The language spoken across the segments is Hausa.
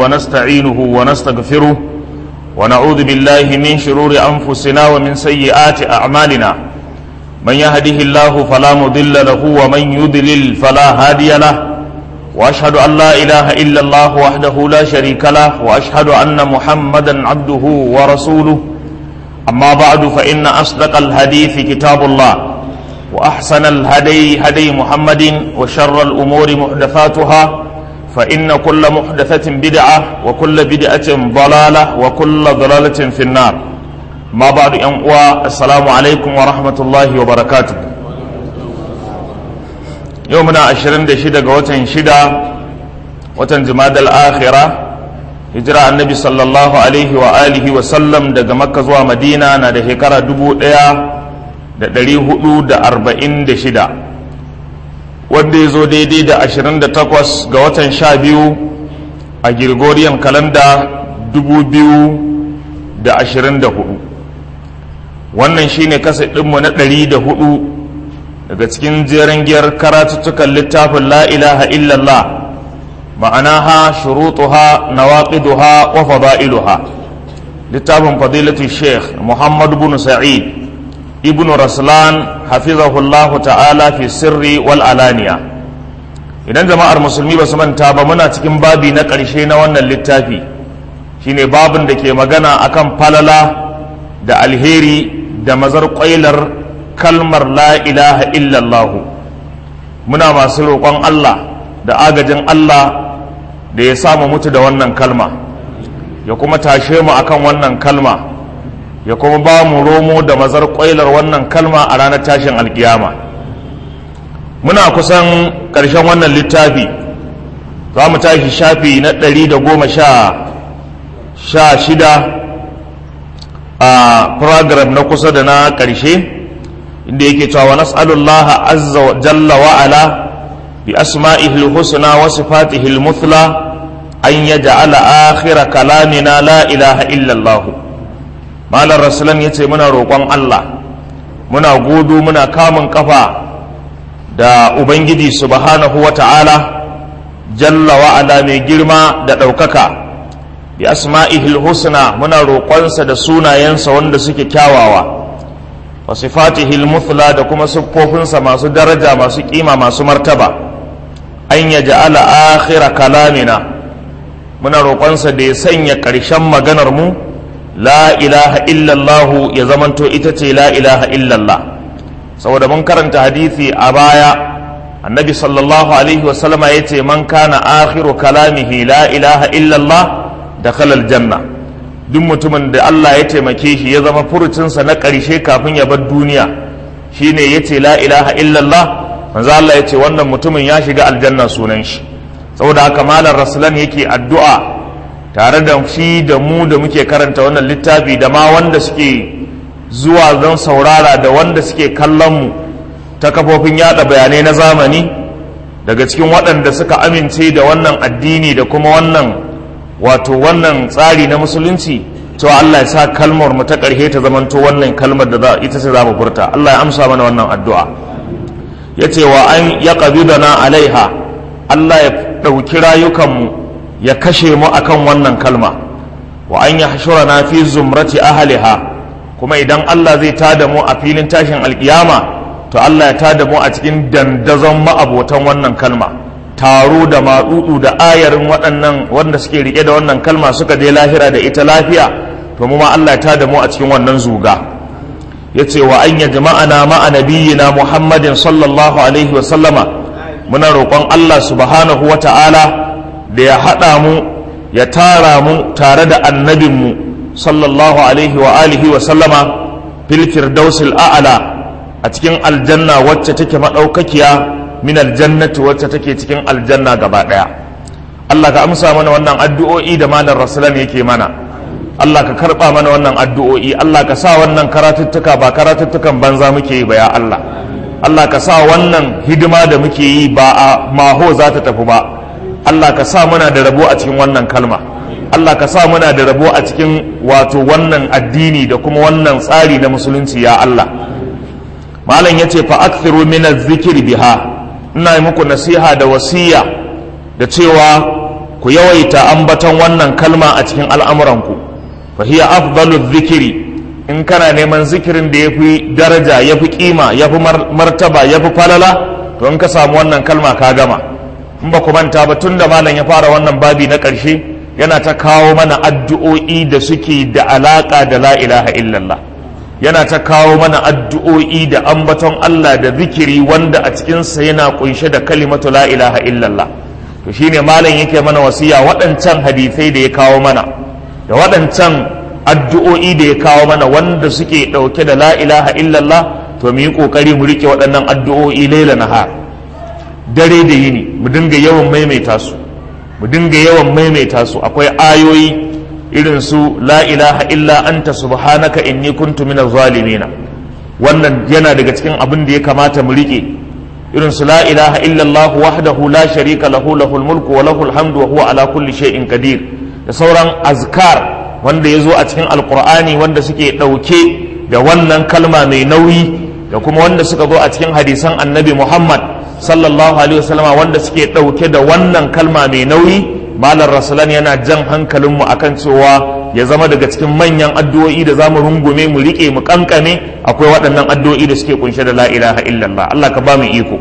ونستعينه ونستغفره ونعوذ بالله من شرور أنفسنا ومن سيئات أعمالنا من يهده الله فلا مضل له ومن يضلل فلا هادي له وأشهد أن لا إله إلا الله وحده لا شريك له وأشهد أن محمدا عبده ورسوله أما بعد فإن أصدق الحديث كتاب الله وأحسن الهدي هدي محمد وشر الأمور محدثاتها فإن كل محدثة بدعة وكل بدعة ضلالة وكل ضلالة في النار ما بعد أنقوى السلام عليكم ورحمة الله وبركاته يومنا عشرين دشدة وتن شدة وتن جماد الآخرة hijira annabi sallallahu alaihi wa alihi wa sallam daga makka zuwa madina na da shekara dubu ɗaya da ɗari hudu da arba'in da shida wanda ya zo daidai da ashirin da takwas ga watan sha biyu a girgoriyan kalanda dubu biyu da ashirin da hudu wannan shine kasa ɗinmu na ɗari da hudu daga cikin jeren giyar karatuttukan littafin la ilaha illallah معناها شروطها نواقضها وفضائلها لتاب فضيلة الشيخ محمد بن سعيد ابن رسلان حفظه الله تعالى في السر والعلانية idan jama'ar musulmi ba su manta ba muna cikin babi na ƙarshe na wannan littafi shine babin da ke magana akan falala da alheri da mazar ƙwailar kalmar la ilaha illallah muna masu roƙon Allah da agajin Allah da ya samu mutu da wannan kalma ya kuma tashe mu akan wannan kalma ya kuma ba mu romo da mazar ƙwailar wannan kalma a ranar tashin alkiyama muna kusan ƙarshen wannan littafi za mu tashi shafi na ɗari da goma sha shida a program na kusa da na ƙarshe inda yake cewa nas'alullaha azza wa jalla wa ala bi asma'ihil husna wa sifatihil muthla an yaj'ala akhira kalamina la ilaha illa Allah malar rasulan yace muna roƙon Allah muna godo muna kamun kafa da ubangiji subhanahu wa ta'ala jalla wa ala mai girma da ɗaukaka bi asma'ihil husna muna roƙonsa da sunayensa wanda suke kyawawa wa sifatihil muthla da kuma siffofinsa masu daraja masu kima masu martaba an ya ja'ala akhira kalamina muna roƙonsa da ya sanya ƙarshen maganar mu la ilaha illallah ya zamanto ita ce la ilaha illallah saboda mun karanta hadisi a baya annabi sallallahu alaihi wasallama ya ce man kana akhiru kalamihi la ilaha illallah da kalal janna duk mutumin da Allah ya taimake shi ya zama furucinsa na ƙarshe kafin ya bar duniya shine ya ce la ilaha illallah manzo Allah ya ce wannan mutumin ya shiga aljanna sunan shi saboda haka malam rasulan yake addu'a tare da shi da mu da muke karanta wannan littafi da ma wanda suke zuwa don saurara da wanda suke kallon mu ta kafofin yada bayanai na zamani daga cikin waɗanda suka amince da wannan addini da kuma wannan wato wannan tsari na musulunci to Allah ya sa kalmar mu ta ƙarshe ta zamanto wannan kalmar da ita ce za mu furta Allah ya amsa mana wannan addu'a ya ce wa an ya na alaiha Allah ya ɗauki rayukanmu ya kashe mu akan wannan kalma wa an ya na fi zumrati ahaliha kuma idan Allah zai tada mu a filin tashin alkiyama to Allah ya tada mu a cikin dandazon ma'abotan wannan kalma taro da maɗuɗu da ayarin waɗannan wanda suke rike da wannan kalma suka je lahira da ita lafiya to mu ma Allah ya tada mu a cikin wannan zuga ya ce wa an ya jama'ana ma'a nabiyyina muhammadin sallallahu alaihi wa sallama muna roƙon Allah subhanahu wa ta'ala da ya haɗa mu ya tara mu tare da annabinmu sallallahu alaihi wa alihi wa sallama fil firdausil a'ala a cikin aljanna wacce take maɗaukakiya min aljannati wacce take cikin aljanna gaba ɗaya Allah ka amsa mana wannan addu'o'i da malam rasulan yake mana Allah ka karɓa mana wannan addu'o'i Allah ka sa wannan karatuttuka ba karatuttukan banza muke yi ba ya Allah Allah ka sa wannan hidima da muke yi ba a maho za ta tafi ba Allah ka sa muna da rabo a cikin wannan kalma Allah ka sa muna da rabo a cikin wato wannan addini da kuma wannan tsari na musulunci ya Allah malam yace fa akthiru min adh-dhikri biha ina yi muku nasiha da wasiya da cewa ku ku yawaita ambaton wannan kalma a cikin al'amuranku fa hiya afdalu zikiri in kana neman zikirin da yafi daraja yafi kima yafi martaba yafi falala to in ka samu wannan kalma ka gama in ba ku manta ba tun da malam ya fara wannan babi na ƙarshe yana ta kawo mana addu'o'i da suke da alaƙa da la ilaha illallah yana ta kawo mana addu'o'i da ambaton Allah da zikiri wanda a cikinsa yana kunshe da kalimatu la ilaha illallah to shine malam yake mana wasiya waɗancan hadisai da ya kawo mana da waɗancan addu'o'i da ya kawo mana wanda suke ɗauke da la ilaha illallah to mu yi ƙoƙari mu riƙe waɗannan addu'o'i laila nahar dare da yini mu dinga yawan maimaita su mu dinga yawan maimaita su akwai ayoyi irin su la ilaha illa anta subhanaka inni kuntu minaz zalimin wannan yana daga cikin abin da ya kamata mu rike irin su la ilaha illa Allah wahdahu la sharika lahu lahul mulku wa lahul hamdu wa huwa ala kulli shay'in qadir da sauran azkar wanda ya zo a cikin alqur'ani wanda suke dauke da wannan kalma mai nauyi da kuma wanda suka zo a cikin hadisan annabi Muhammad sallallahu alaihi wasallama wanda suke ɗauke da wannan kalma mai nauyi malar rasulan yana jan hankalinmu akan cewa ya zama daga cikin manyan addu'o'i da zamu rungume mu riƙe mu kankame akwai waɗannan addu'o'i da suke kunshe da la ilaha illallah Allah ka ba mu iko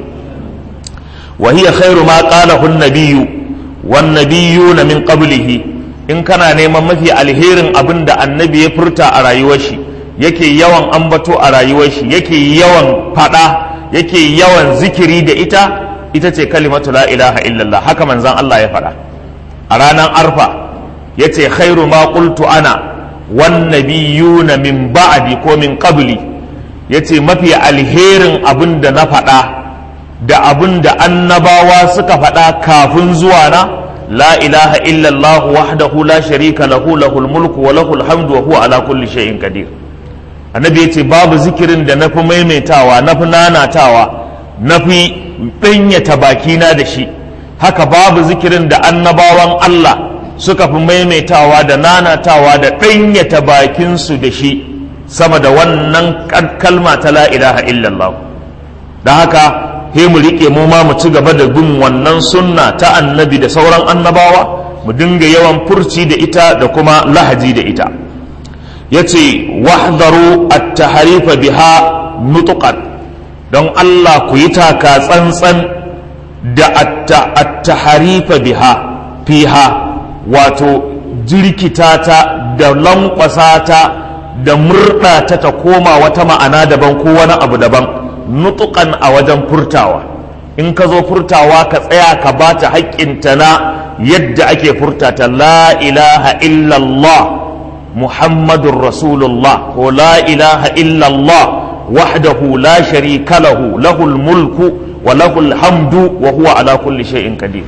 wa hiya khairu ma qalahu an-nabiyyu wan nabiyyuna min qablihi in kana neman mafi alherin abin da annabi ya furta a rayuwar shi yake yawan ambato a rayuwar shi yake yawan fada yake yawan zikiri da ita ita ce kalimatu la ilaha illallah haka manzan Allah ya faɗa a ranar arfa ya ce khairu ma qultu ana wan nabiyuna min ba'di ko min qabli ya ce mafi alherin abin da na faɗa da abin da annabawa suka faɗa kafin zuwa na la ilaha illallah wahdahu la sharika lahu lahul mulku wa lahul hamdu wa huwa ala kulli shay'in qadir annabi ya ce babu zikirin da na fi maimaitawa na fi nanatawa na fi ɗanyata bakina da shi haka babu zikirin da annabawan Allah suka fi maimaitawa da nanatawa da ɗanyata bakinsu da shi sama da wannan kalma ta la ilaha illallah da haka he mu riƙe mu ma mu ci gaba da bin wannan sunna ta annabi da sauran annabawa mu dinga yawan furci da ita da kuma lahaji da ita ya ce wahdaru at-taharifa biha nutuqan don Allah ku yi taka tsantsan da at-taharifa biha fiha wato jirkita ta da lankwasa ta da murɗa ta ta koma wata ma'ana daban ko wani abu daban nutukan a wajen furtawa in ka zo furtawa ka tsaya ka ba ta haƙƙinta na yadda ake furtata la ilaha illallah muhammadun rasulullah ko la ilaha illallah wahdahu la sharika lahu lahul mulku wa lahul hamdu wa huwa ala kulli shay'in qadir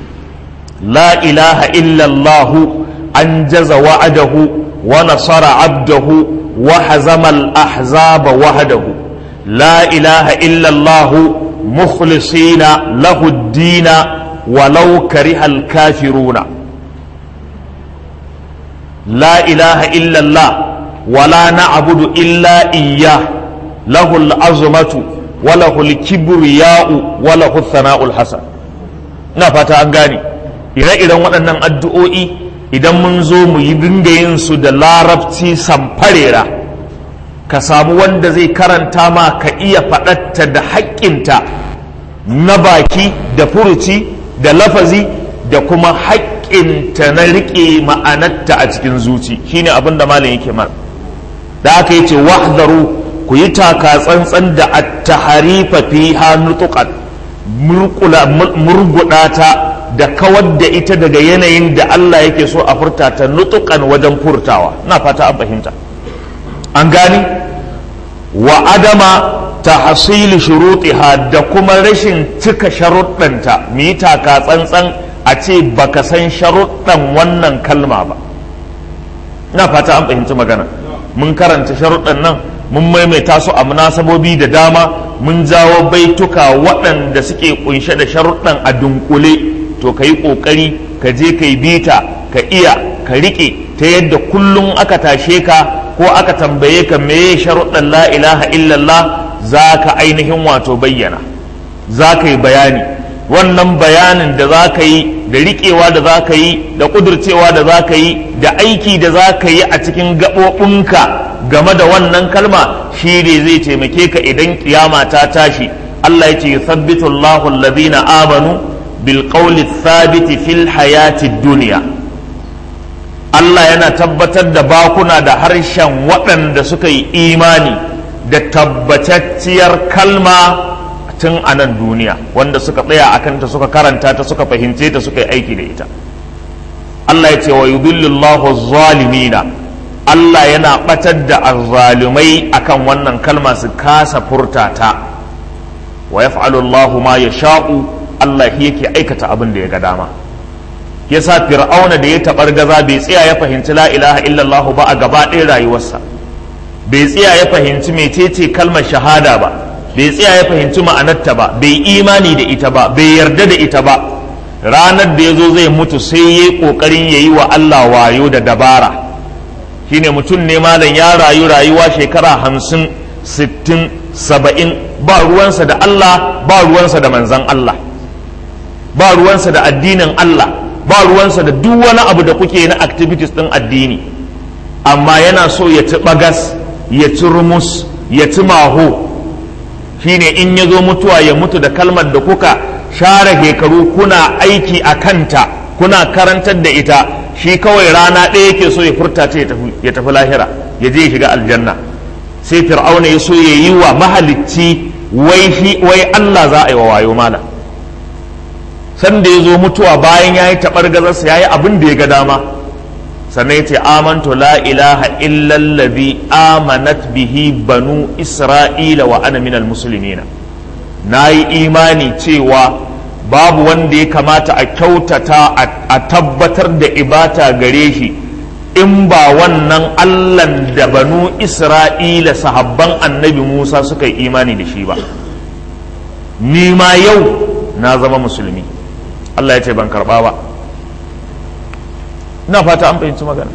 la ilaha illallah anjaza wa'adahu wa nasara abdahu wa hazama al-ahzaba wahdahu la ilaha illallah mukhlisina lahu ad-din ولو كره الكافرون لا إله إلا الله ولا نعبد إلا إياه له العظمة وله الكبرياء وله الثناء الحسن na fata an gane ire-iren waɗannan addu'o'i idan mun zo mu yi dinga yin su da larabci samfarera ka samu wanda zai karanta ma ka iya faɗatta da haƙƙinta na baki da furuci da lafazi da kuma haƙƙinta na riƙe ma'anarta a cikin zuci shine abin da malam yake mar da aka yi ce wahzaru ku yi taka tsantsan da at-taharifa fiha nutuqan murguɗa ta da kawar da ita daga yanayin da Allah yake so a furta ta nutukan wajen furtawa na fata an fahimta an gani wa adama ta hasili shurutiha da kuma rashin cika sharuɗanta mu yi taka tsantsan a ce baka san sharuɗan wannan kalma ba na fata an fahimci magana mun karanta sharuɗan nan mun maimaita su a munasabobi da dama mun jawo baituka waɗanda suke kunshe da sharuɗan a dunkule to ka yi ƙoƙari ka je ka yi bita ka iya ka riƙe ta yadda kullum aka tashe ka ko aka tambaye ka meye sharuɗan la ilaha illallah za ka ainihin wato bayyana za ka yi bayani wannan bayanin da za ka yi da riƙewa da za ka yi da ƙudurcewa da za ka yi da aiki da za ka yi a cikin gaɓoɓinka game da wannan kalma shi ne zai taimake ka idan kiyama ta tashi Allah ya ce yuthabbitu Allahu alladhina amanu bil qawli thabiti fil hayati dunya Allah yana tabbatar da bakuna da harshen waɗanda suka yi imani da tabbatacciyar kalma tun a nan duniya wanda suka tsaya a kanta suka karanta ta suka fahimce ta suka yi aiki da ita Allah ya ce wa yudillillahu zalimina Allah yana batar da azzalumai akan wannan kalma su kasa furta ta wa yaf'alu Allahu ma yasha'u Allah yake aikata abin da ya ga dama yasa fir'auna da ya tabar gaza bai tsaya ya fahimci la ilaha illallah ba a gaba ɗaya rayuwarsa bai tsaya ya fahimci mecece kalmar shahada ba bai tsaya ya fahimci ma'anarta ba bai imani da ita ba bai yarda da ita ba ranar da ya zo zai mutu sai ya yi ƙoƙarin ya yi wa Allah wayo da dabara shine mutum ne malam ya rayu rayuwa shekara hamsin sittin saba'in ba ruwansa da Allah ba ruwansa da manzan Allah ba ruwansa da addinin Allah ba ruwansa da duk wani abu da kuke na activities ɗin addini amma yana so ya ci bagas ya ci rumus ya ci maho shine in ya zo mutuwa ya mutu da kalmar da kuka share shekaru kuna aiki a kanta kuna karantar da ita shi kawai rana ɗaya yake so ya furta ta ya tafi lahira ya je ya shiga aljanna sai fir'auna ya so ya yi wa mahalicci wai Allah za a yi wa wayo mala sanda ya zo mutuwa bayan ya yi taɓar gazarsa ya yi abin da ya ga dama sannan ya ce amantu la ilaha illallazi amanat bihi banu isra'ila wa ana minal musulmina na yi imani cewa babu wanda ya kamata a kyautata a tabbatar da ibata gare shi in ba wannan allan da banu isra'ila sahabban annabi musa suka yi imani da shi ba ni ma yau na zama musulmi allah ya ce ban karba ba ina fata an fahimci magana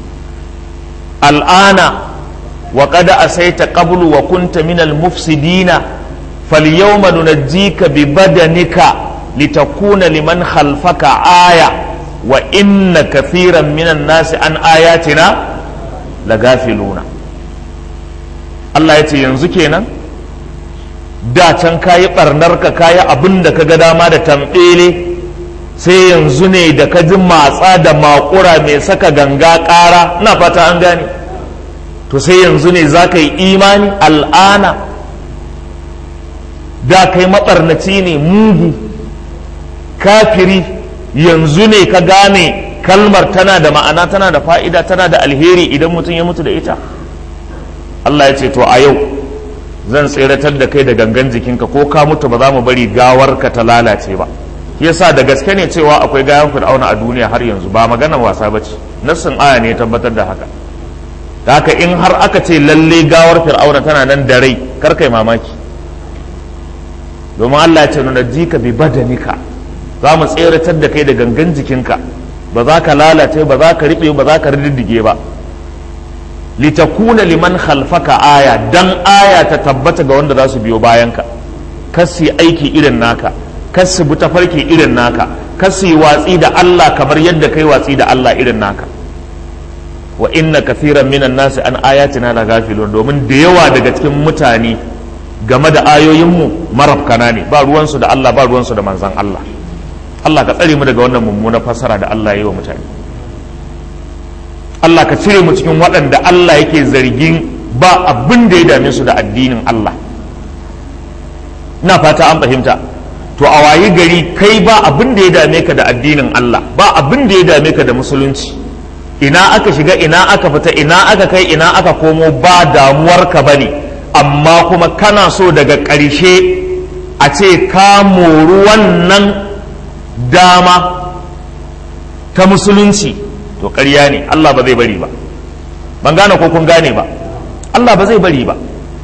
al'ana wa qad asaita qablu wa kunta min al-mufsidina falyawma nunajjika bi badanika litakuna liman khalfaka aya wa inna kathiran min an-nasi an ayatina lagafiluna Allah ya ce yanzu kenan da can kayi barnarka kayi abin da ka ga dama da tambele sai yanzu ne da ka ji matsa da makura mai saka ganga ƙara na fata an gane to sai yanzu ne za ka yi imani al'ana da kai maɓarnaci ne mugu kafiri yanzu ne ka gane kalmar tana da ma'ana tana da fa'ida tana da alheri idan mutum ya mutu da ita Allah ya ce to a yau zan tseratar da kai da gangan jikinka ko ka mutu ba za mu bari gawarka ta lalace ba yasa da gaske ne cewa akwai gayan fir'auna a duniya har yanzu ba magana wasa ba ce nassin aya ne tabbatar da haka da haka in har aka ce lalle gawar fir'auna tana nan da rai kar kai mamaki domin Allah ya ce nuna jika bi badanika za mu tseratar da kai da gangan jikinka ba za ka lalace ba za ka riɓe ba za ka riddige ba litakuna liman khalfaka aya dan aya ta tabbata ga wanda za su biyo bayanka kasi aiki irin naka kasu bi tafarki irin naka kasu yi watsi da Allah kamar yadda kai watsi da Allah irin naka wa inna kathiran minan nasi an ayatina la gafilun domin da yawa daga cikin mutane game da ayoyinmu marafkana ne ba ruwansu da Allah ba ruwansu da manzan Allah Allah ka tsare mu daga wannan mummunar fasara da Allah ya yi wa mutane Allah ka cire mu cikin waɗanda Allah yake zargin ba abin da ya dame su da addinin Allah ina fata an fahimta to a wayi gari kai ba abin da ya dame ka da addinin Allah ba abin da ya dame ka da musulunci ina aka shiga ina aka fita ina aka kai ina aka komo ba damuwar ka bane amma kuma kana so daga ƙarshe a ce ka moru wannan dama ta musulunci to ƙarya ne Allah ba zai bari ba ban gane ko kun gane ba Allah ba zai bari ba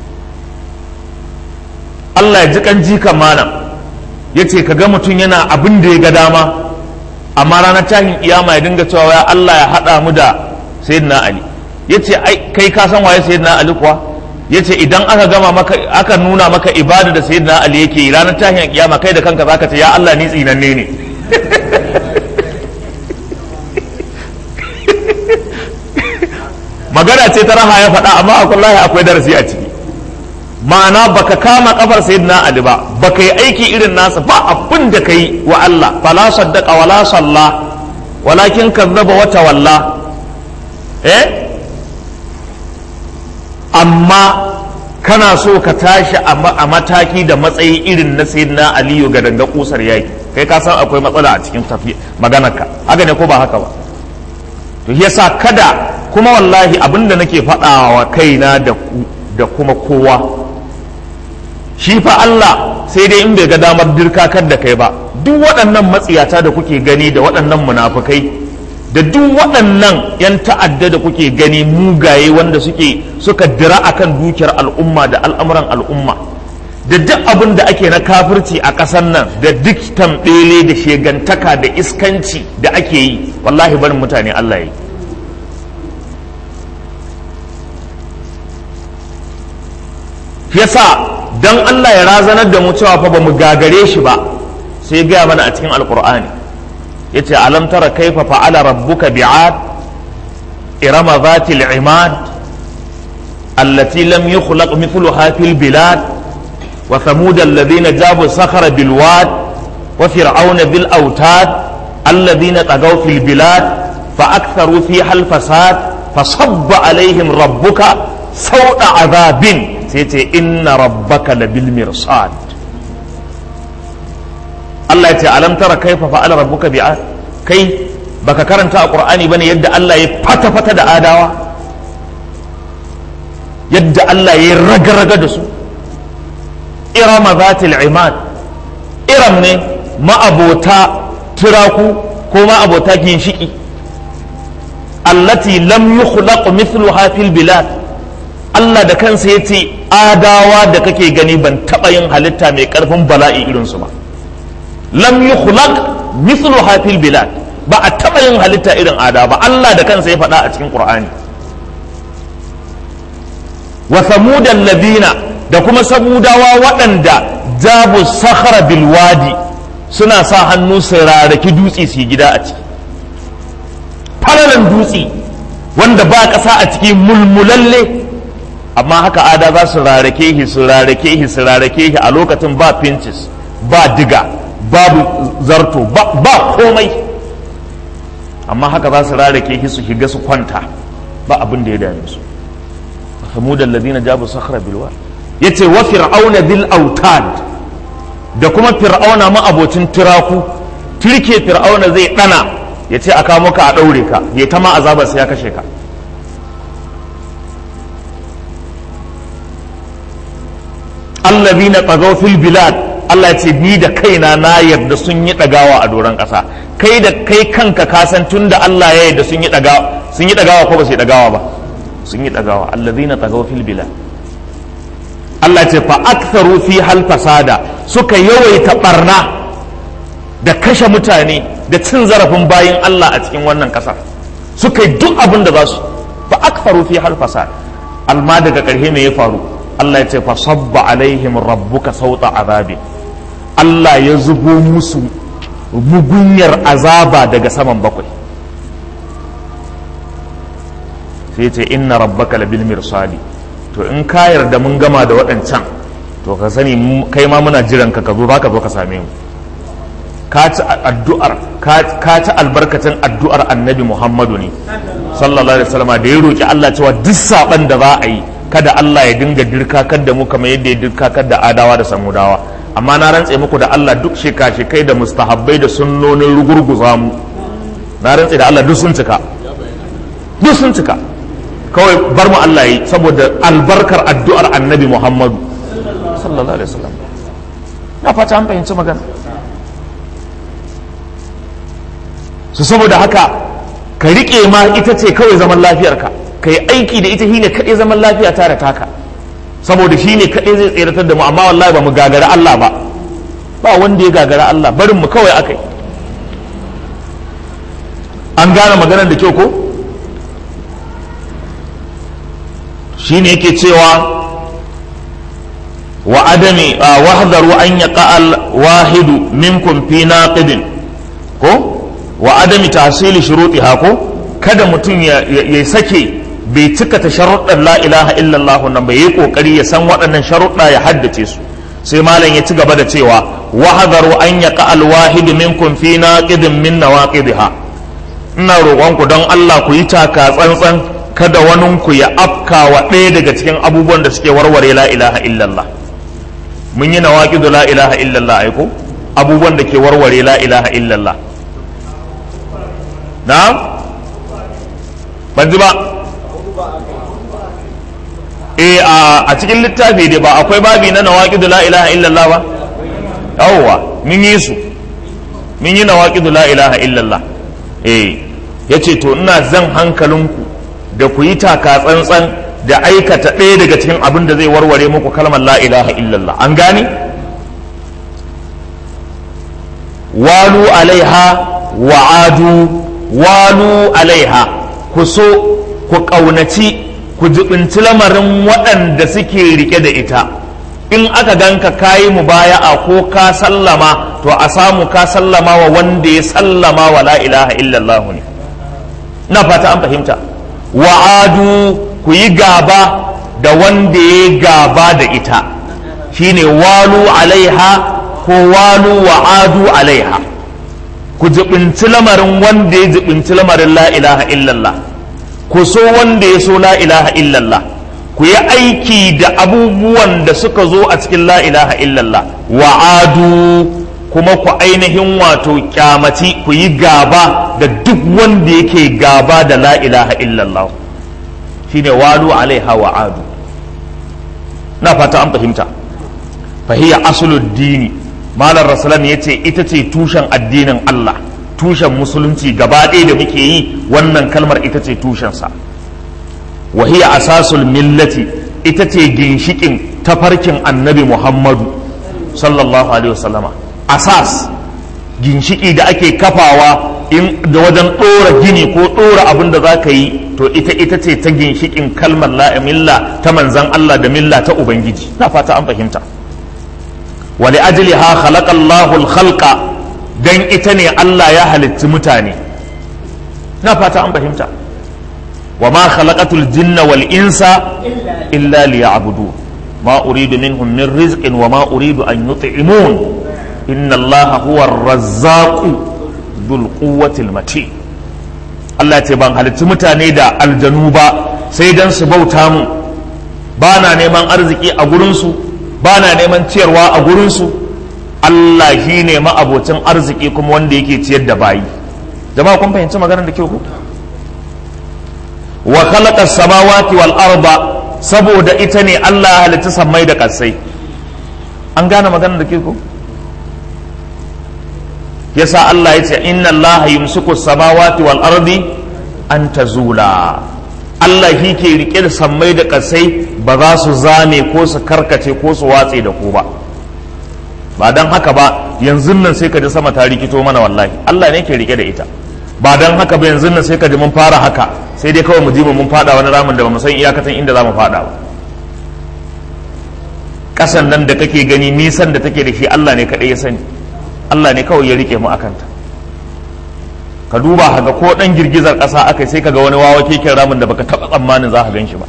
Allah ya ji kan jikan mana ya ce ka ga mutum yana abin da ya ga dama amma ranar tashin iyama ya dinga cewa ya Allah ya haɗa mu da sayyidina Ali ya ce kai ka san waye sayyidina Ali kuwa yace idan aka gama maka aka nuna maka ibada da sayyidina ali yake yi ranar tashin kiyama kai da kanka zaka ce ya Allah ni tsinanne ne magana ce ta raha ya faɗa amma wallahi akwai darasi a ciki ma'ana baka kama kafar sayyidina ali ba baka yi aiki irin nasa ba abin da kai wa Allah fala saddaqa wala salla walakin kazzaba wa tawalla eh amma kana so ka tashi a mataki da matsayi irin na sayyidina aliyu ga danga kusar yaki kai ka san akwai matsala a cikin tafi maganarka haka ne ko ba haka ba to yasa kada kuma wallahi abinda nake faɗawa kaina da da kuma kowa shi fa Allah sai dai in bai ga damar dirkakar da kai ba duk waɗannan matsiyata da kuke gani da waɗannan munafukai da duk waɗannan 'yan ta'adda da kuke gani mugaye wanda suke suka dira akan dukiyar al'umma da al'amuran al'umma da duk abin da ake na kafirci a ƙasar nan da duk tambele da shegantaka da iskanci da ake yi wallahi barin mutane Allah yi yasa dan Allah ya razanar da mu cewa fa ba mu gagare shi ba sai gaya mana a cikin alkur'ani yace alam tara kaifa fa'ala rabbuka bi'ad irama zatil imad allati lam yukhlaq mithluha fil bilad wa thamud alladhina jabu sakhara bil wad wa fir'auna bil autad alladhina tagaw fil bilad fa aktharu fiha al fasad fasabba alaihim rabbuka sawta adhabin sai ce inna rabbaka labil mirsad Allah ya ce alam tara kaifa fa'ala rabbuka bi'ad kai baka karanta a qur'ani bane yadda Allah ya fata fata da adawa yadda Allah ya raga-raga da su irama zatil imad iram ne ma'abota turaku ko ma'abota ginshiki allati lam yukhlaq mithluha fil bilad Allah da kansa ya ce adawa da kake gani ban taɓa yin halitta mai ƙarfin bala'i irinsu ba lam yukhlaq mithlu hafil bilad ba a taɓa yin halitta irin ada ba Allah da kansa ya faɗa a cikin Qur'ani wa samudan ladina da kuma samudawa waɗanda jabu sakhara bil wadi suna sa hannu su raraki dutse su yi gida a ciki falalan dutse wanda ba ƙasa a ciki mulmulalle amma haka ada za su rarake shi su rarake shi su rarake shi a lokacin ba pinches ba diga babu zarto ba komai amma haka za su rarake shi su shiga su kwanta ba abin da ya dame su samudan ladina jabu sakhra bilwa yace wa fir'auna bil autad da kuma fir'auna ma abocin tiraku turke fir'auna zai dana yace a kamo ka a daure ka ya ta ma azabar sai ya kashe ka allazina tagaw fil bilad Allah ce ni da kaina na yarda sun yi dagawa a doron ƙasa kai da kai kanka ka san tunda Allah ya yarda sun yi dagawa sun yi dagawa ko ba su yi dagawa ba sun yi dagawa allazina tagaw fil bilad Allah ce fa aktharu fi hal fasada suka yawaita barna da kashe mutane da cin zarafin bayin Allah a cikin wannan ƙasar suka yi duk abin da za su fa aktharu fi hal fasad alma daga ƙarshe me ya faru Allah ya ce fa sabba alaihim rabbuka sauta azabi Allah ya zubo musu mugunyar azaba daga saman bakwai sai ce inna rabbaka labil mirsali to in ka yarda mun gama da waɗancan to ka sani kai ma muna jiran ka ka zo za ka zo ka same mu ka ci addu'ar ka ci albarkacin addu'ar annabi muhammadu ne sallallahu alaihi wasallam da ya roki Allah cewa duk saban da za a yi kada Allah ya dinga dirkakar da mu kamar yadda ya dirkakar da adawa da samudawa amma na rantse muku da Allah duk sheka-shekai da mustahabbai da sunnonin rugurguza mu na rantse da Allah duk sun cika duk sun cika kawai bar mu Allah yi saboda albarkar addu'ar annabi Muhammadu sallallahu alaihi wasallam na fata an fahimci magana su saboda haka ka riƙe ma ita ce kawai zaman lafiyarka ka yi aiki da ita shine kaɗai zaman lafiya ta da taka saboda shi ne kaɗai zai tseratar da mu amma wallahi ba mu gagara Allah ba ba wanda ya gagara Allah barin mu kawai akai an gane maganar da kyau ko shi ne yake cewa wa adami wahdaru an yaqa al wahidu minkum fi naqidin ko wa adami tahsili shurutiha ko kada mutum ya sake bai cika ta sharuɗan la ilaha illallah nan bai yi kokari ya san waɗannan sharuɗa ya haddace su sai malam ya ci gaba da cewa wahadaru an yaqa alwahid minkum fi naqidin min nawaqidha ina roƙonku don Allah ku yi taka tsantsan kada wani ku ya afka wa ɗaya daga cikin abubuwan da suke warware la ilaha illallah mun yi nawaqidu la ilaha illallah ai ko abubuwan da ke warware la ilaha illallah na ban ji ba eh a cikin littafi dai ba akwai babi na nawaqidu la ilaha illallah ba yawwa mun yi su mun yi nawaqidu la ilaha illallah eh yace to ina zan hankalinku da ku yi taka tsantsan da aikata ɗaya daga cikin abin da zai warware muku kalmar la ilaha illallah an gane walu alaiha wa'adu walu alaiha ku so ku ƙaunaci ku jibinci lamarin waɗanda suke rike da ita in aka ganka kayi mubaya'a ko ka sallama to a samu ka sallama wa wanda ya sallama wa la ilaha illallah ne na fata an fahimta wa'adu ku yi gaba da wanda ya gaba da ita shine walu alaiha ko walu wa'adu alaiha ku jibinci lamarin wanda ya jibinci lamarin la ilaha illallah ku so wanda ya so la ilaha illallah ku yi aiki da abubuwan da suka zo a cikin la ilaha illallah wa'adu kuma ku ainihin wato kyamaci ku yi gaba da duk wanda yake gaba da la ilaha illallah shine walu alaiha wa'adu na fata an fahimta fahiya asuluddini malar rasulam ya ce ita ce tushen addinin Allah tushen musulunci gaba ɗaya da muke yi wannan kalmar ita ce tushensa wahiya asasul millati ita ce ginshikin tafarkin annabi muhammadu sallallahu alaihi wasallama asas ginshiki da ake kafawa in da wajen ɗora gini ko ɗora abin da za ka yi to ita ita ce ta ginshikin kalmar la milla ta manzan Allah da milla ta ubangiji na fata an fahimta wa li ajliha khalaqa Allahu al-khalqa dan ita ne Allah ya halitti mutane na fata an fahimta wa ma khalaqatul jinna wal insa illa liya'budu ma uridu minhum min rizqin wa ma uridu an yut'imun inna Allah huwa ar-razzaqu dhul quwwati al-matin Allah ce ban halitti mutane da aljanu ba sai dan su bauta mu ba na neman arziki a gurinsu ba na neman ciyarwa a gurinsu Allah shi ne ma'abocin arziki kuma wanda yake ciyar da bayi jama'a kun fahimci maganar da kyau ku wa khalaqa samawati wal arda saboda ita ne Allah ya halitta sammai da kasai an gane maganar da ke ku yasa Allah ya ce inna Allah yumsiku samawati wal ardi an tazula Allah shi ke rike da sammai da kasai ba za su zame ko su karkace ko su watse da ku ba ba don haka ba yanzu nan sai ka ji sama ta rikito mana wallahi Allah ne ke rike da ita ba don haka ba yanzu nan sai ka ji mun fara haka sai dai kawai mu ji mun fada wani ramin da ba mu san iyakatan inda za mu fada ba kasan nan da kake gani nisan da take da shi Allah ne kaɗai ya sani Allah ne kawai ya rike mu akanta ka duba haga ko dan girgizar ƙasa aka sai kaga wani wawa keken ramin da baka taɓa tsammanin za ka gan shi ba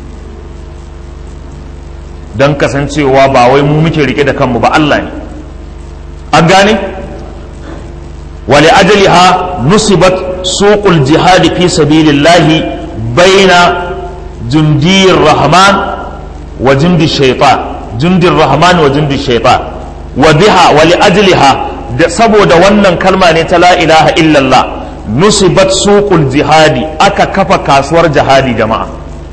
don kasancewa ba wai mu muke rike da kanmu ba Allah ne an gane wali ajaliha nusibat suqul jihadi fi sabilillahi baina jundir rahman wa jundi shaitan jundir rahman wa jundi shaitan wa biha wali ajliha da saboda wannan kalma ne ta la ilaha illallah nusibat suqul jihadi aka kafa kasuwar jihadi jama'a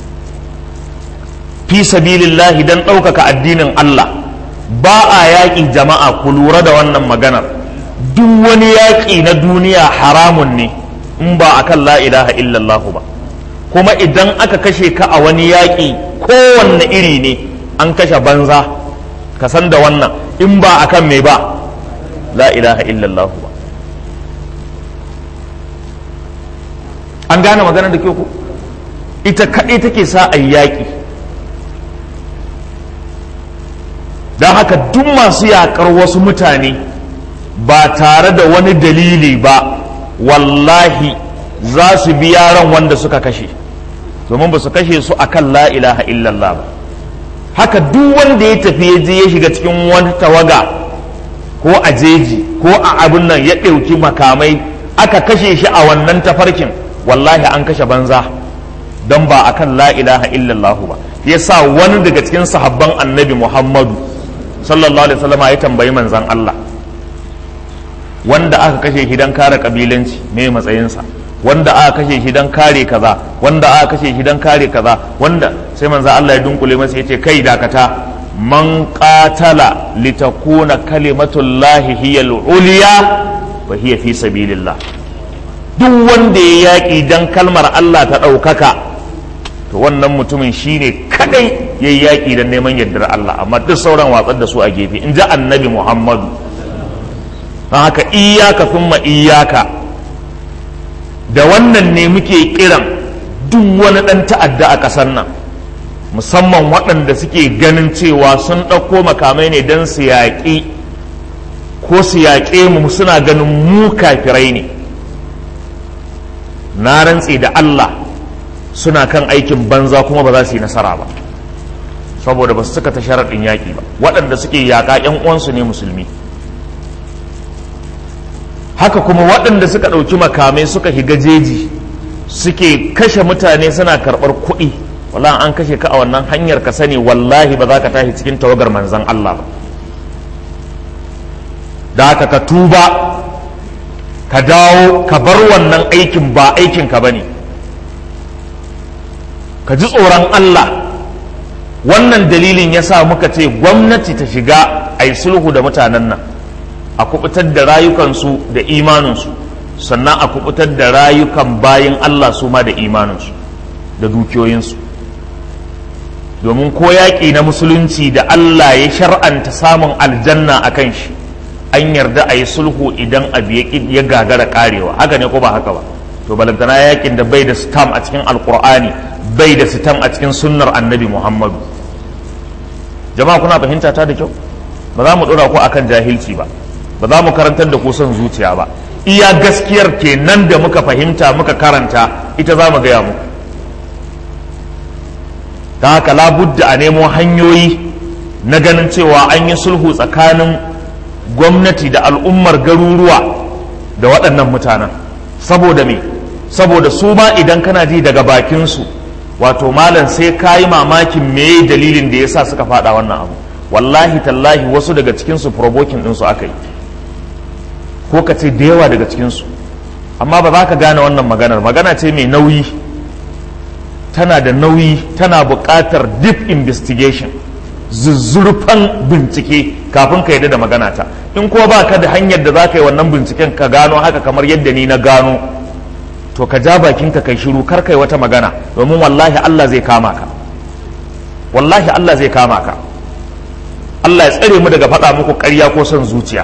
fi sabilillahi dan ɗaukaka addinin Allah ba a yaƙi jama'a ku lura da wannan maganar duk wani yaƙi na duniya haramun ne in ba akan la ilaha illallah ba kuma idan aka kashe ka a wani yaƙi kowanne iri ne an kashe banza ka san da wannan in ba akan mai ba la ilaha illallah ba an gane maganar da ke ku ita kaɗai take sa a yaƙi don haka duk masu yakar wasu mutane ba tare da wani dalili ba wallahi za su bi yaran wanda suka kashe domin ba su kashe su akan la ilaha illallah ba haka duk wanda ya tafi ya je ya shiga cikin wani tawaga ko a jeji ko a abin nan ya ɗauki makamai aka kashe shi a wannan tafarkin wallahi an kashe banza don ba akan la ilaha illallah ba ya sa wani daga cikin sahabban annabi muhammadu sallallahu alaihi wasallam ya tambayi manzan Allah wanda aka kashe shi don kare kabilanci me matsayinsa wanda aka kashe shi don kare kaza wanda aka kashe shi don kare kaza wanda sai manzan Allah ya dunkule masa ya ce kai dakata man qatala litakuna kalimatullahi hiya al-ulya wa hiya fi sabilillah duk wanda ya yaƙi dan kalmar Allah ta ɗaukaka to wannan mutumin shine kadai ya yaƙi dan neman yardar Allah amma duk sauran watsar da su a gefe in ji annabi Muhammadu don haka iyaka thumma iyaka da wannan ne muke kiran duk wani ɗan ta'adda a ƙasar nan musamman waɗanda suke ganin cewa sun ɗauko makamai ne don su yaƙi ko su yaƙe mu suna ganin mu kafirai ne na rantse da Allah suna kan aikin banza kuma ba za su yi nasara ba saboda ba su suka ta sharaɗin yaƙi ba waɗanda suke yaƙa 'yan uwansu ne musulmi haka kuma waɗanda suka ɗauki makamai suka higa jeji suke kashe mutane suna karɓar kuɗi wallahi an kashe ka a wannan hanyar ka sani wallahi ba za ka tashi cikin tawagar manzan Allah ba da haka ka tuba ka dawo ka bar wannan aikin ba aikin ka bane ka ji tsoron Allah wannan dalilin ya sa muka ce gwamnati ta shiga a yi sulhu da mutanen nan a kubutar da rayukansu da imaninsu sannan a kubutar da rayukan bayin Allah su ma da imaninsu da dukiyoyinsu domin ko yaƙi na musulunci da Allah ya shar'anta samun aljanna a kan shi an yarda a yi sulhu idan abu ya gagara karewa haka ne ko ba haka ba to balantana yaƙin da bai da sitam a cikin alkur'ani bai da sitam a cikin sunnar annabi muhammadu jama'a kuna fahimta ta da kyau ba za mu ɗora ku akan jahilci ba ba za mu karantar da ku son zuciya ba iya gaskiyar kenan da muka fahimta muka karanta ita za mu gaya muku ta haka labudda a nemo hanyoyi na ganin cewa an yi sulhu tsakanin gwamnati da al'ummar garuruwa da waɗannan mutanen saboda me saboda su ma idan kana ji daga bakinsu wato malam sai ka yi mamakin me dalilin da ya sa suka faɗa wannan abu wallahi tallahi wasu daga cikinsu provoking ɗinsu aka yi ko ka ce da yawa daga cikinsu amma ba za ka gane wannan maganar magana ce mai nauyi tana da nauyi tana buƙatar deep investigation zuzzurfan bincike kafin ka yadda da magana ta in ko ba ka da hanyar da za ka yi wannan binciken ka gano haka kamar yadda ni na gano to ka ja bakinka kai shiru kar kai wata magana domin wallahi Allah zai kama ka wallahi Allah zai kama ka Allah ya tsare mu daga faɗa muku ƙarya ko son zuciya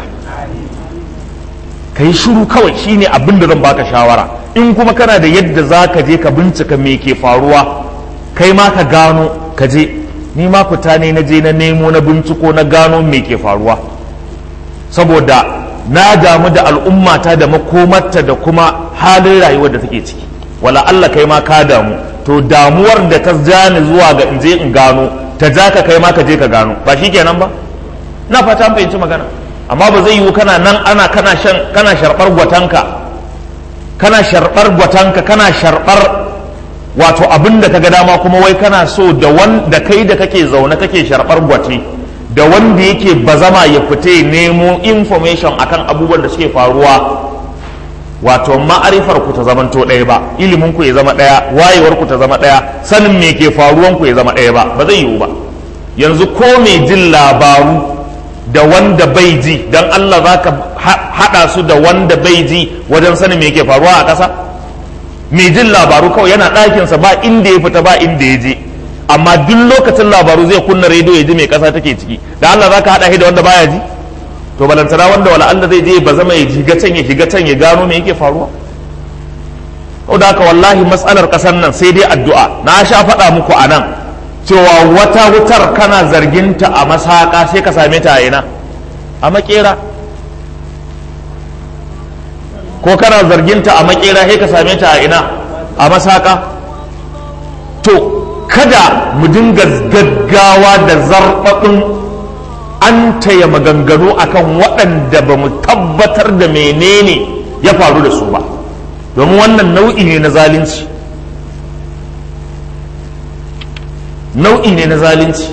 ka yi shiru kawai shine abin da zan baka shawara in kuma kana da yadda za ka je ka bincika me ke faruwa kai ma ka gano ka je ni ma fita ne na je na nemo na binciko na gano me ke faruwa saboda na damu da al'ummata da makomarta da kuma halin rayuwar da take ciki wala Allah kai ma ka damu to damuwar da ta jani zuwa ga in je in gano ta ja ka kai ma ka je ka gano ba shi kenan ba na fata an fahimci magana amma ba zai yiwu kana nan ana kana shan kana sharbar gwatanka kana sharbar gwatanka kana sharbar wato abin da kaga dama kuma wai kana so da wanda kai da kake zaune kake sharbar gwate da wanda yake bazama ya fita nemo information akan abubuwan da suke faruwa wato ma'arifar ku ta zamanto ɗaya ba ilimin ku ya zama ɗaya wayewar ku ta zama ɗaya sanin me ke faruwan ku ya zama ɗaya ba ba zai yiwu ba yanzu ko mai jin labaru da wanda bai ji don Allah za ka haɗa su da wanda bai ji wajen sanin me ke faruwa a ƙasa mai jin labaru kawai yana ɗakinsa ba inda ya fita ba inda ya je amma duk lokacin labaru zai kunna rediyo ya ji mai ƙasa take ciki da Allah za ka haɗa shi da wanda baya ji to balantana wanda wala Allah zai je ba zama ya shiga can ya shiga can ya gano me yake faruwa da haka wallahi matsalar ƙasar nan sai dai addu'a na sha faɗa muku a nan cewa wata wutar kana zarginta a masaka sai ka same ta a ina a makera ko kana zarginta a makera sai ka same ta a ina a masaka to kada mu dinga gaggawa da zarfaɗin an taya maganganu akan waɗanda ba mu tabbatar da menene ya faru da su ba domin wannan nau'i ne na zalunci nau'i ne na zalunci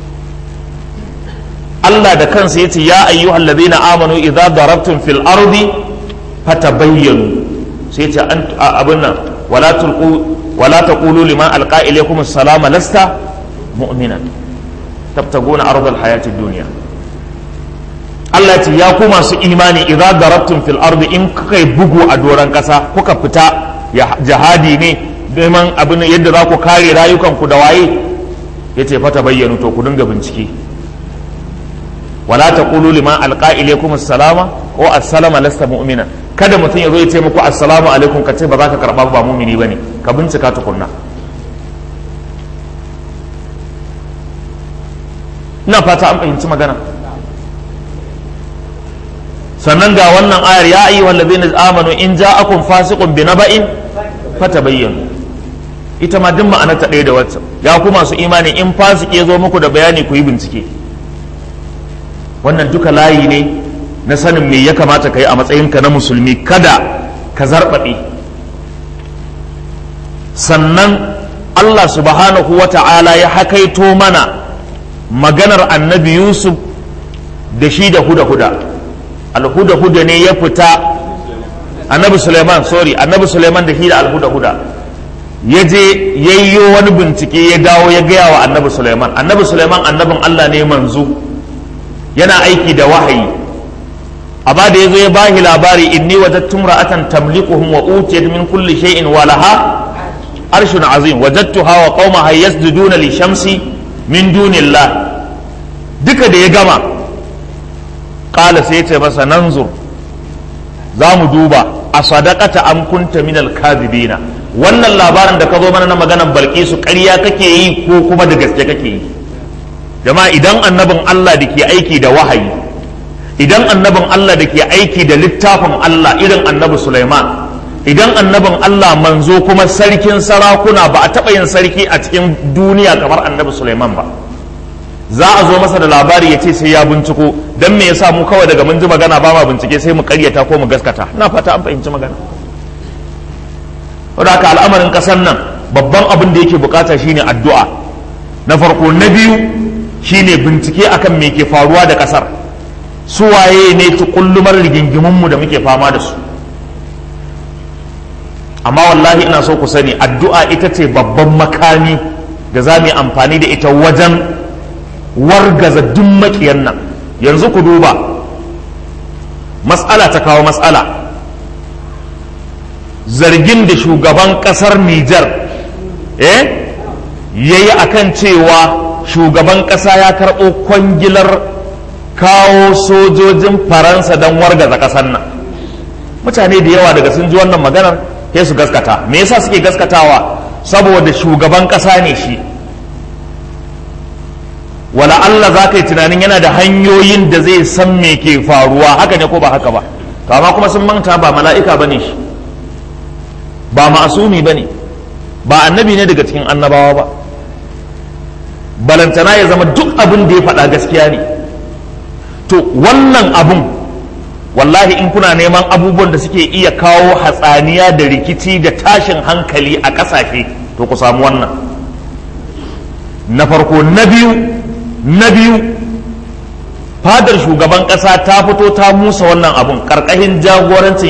Allah da kansa yace ya ayyuhal ladina amanu idza darabtum fil ardi fatabayyanu sai yace an abin nan wala tulqu wala taqulu liman alqa ilaykum assalama lasta mu'minan tabtaguna ardal hayatid dunya Allah ce ya ku masu imani idza darabtum fil ardi in kuka bugu a doran kasa kuka fita jihadi ne neman abin yadda za ku kare rayukanku da waye yace fata bayyanu to ku dinga bincike wala taqulu liman alqa ilaykum assalama ko assalama lasta mu'mina kada mutum ya zo ya ce muku assalamu alaikum ka ce ba za ka karba ba mu'mini bane ka bincika tukunna ina fata an fahimci magana sannan ga wannan ayar ya ayyuhal ladina amanu in ja'akum fasiqun bi naba'in fatabayyanu ita ma duk ma'anar ta ɗaya da wacce ya ku masu imani in fasik ya zo muku da bayani ku yi bincike wannan duka layi ne na sanin me ya kamata ka yi a matsayinka na musulmi kada ka zarbaɓe sannan Allah subhanahu wa ta'ala ya hakaito mana maganar annabi Yusuf da shi da huda-huda alhuda-huda ne ya fita annabi Suleiman sorry annabi Suleiman da shi da alhuda-huda ya je yayyo wani bincike ya dawo ya gaya wa annabi Suleiman annabi Suleiman annabin Allah ne manzo yana aiki da wahayi amma da ya zo ya bahi labari inni wajadtu ra'atan tamlikuhum wa utiyat min kulli shay'in wa laha arshun azim wajadtuha wa qaumaha yasjuduna li shamsi min dunillah duka da ya gama qala sai ya ce masa nanzur za mu duba a sadaqata am kunta min al-kadhibina wannan labarin da ka zo mana na maganar balkisu ƙarya kake yi ko kuma da gaske kake yi jama'a idan annabin Allah da ke aiki da wahayi idan annabin Allah da ke aiki da littafin Allah irin annabi Sulaiman idan annabin Allah manzo kuma sarkin sarakuna ba a taɓa yin sarki a cikin duniya kamar annabi Sulaiman ba za a zo masa da labari ya ce sai ya binciko don me yasa mu kawai daga mun ji magana ba ma bincike sai mu karyata ko mu gaskata ina fata an fahimci magana wadda haka al'amarin ƙasar nan babban abin da yake bukata shine addu'a na farko na biyu shine bincike akan me ke faruwa da ƙasar su waye ne tukullumar rigingimunmu da muke fama da su amma wallahi ina so ku sani addu'a ita ce babban makami da za mu yi amfani da ita wajen wargaza duk makiyan nan yanzu ku duba matsala ta kawo matsala zargin da shugaban kasar Nijar eh yayi akan cewa shugaban kasa ya karɓo kwangilar kawo sojojin faransa don wargaza kasar nan mutane da yawa daga sun ji wannan maganar sai su gaskata me yasa suke gaskatawa saboda shugaban kasa ne shi wala Allah za ka yi tunanin yana da hanyoyin da zai san me ke faruwa haka ne ko ba haka ba to amma kuma sun manta ba mala'ika ba ne shi ba ma'asumi ba ne ba annabi ne daga cikin annabawa ba balantana ya zama duk abin da ya faɗa gaskiya ne to wannan abun wallahi in kuna neman abubuwan da suke iya kawo hatsaniya da rikici da tashin hankali a ƙasashe to ku samu wannan na farko na biyu na biyu fadar shugaban ƙasa ta fito ta musa wannan abun ƙarƙashin jagorancin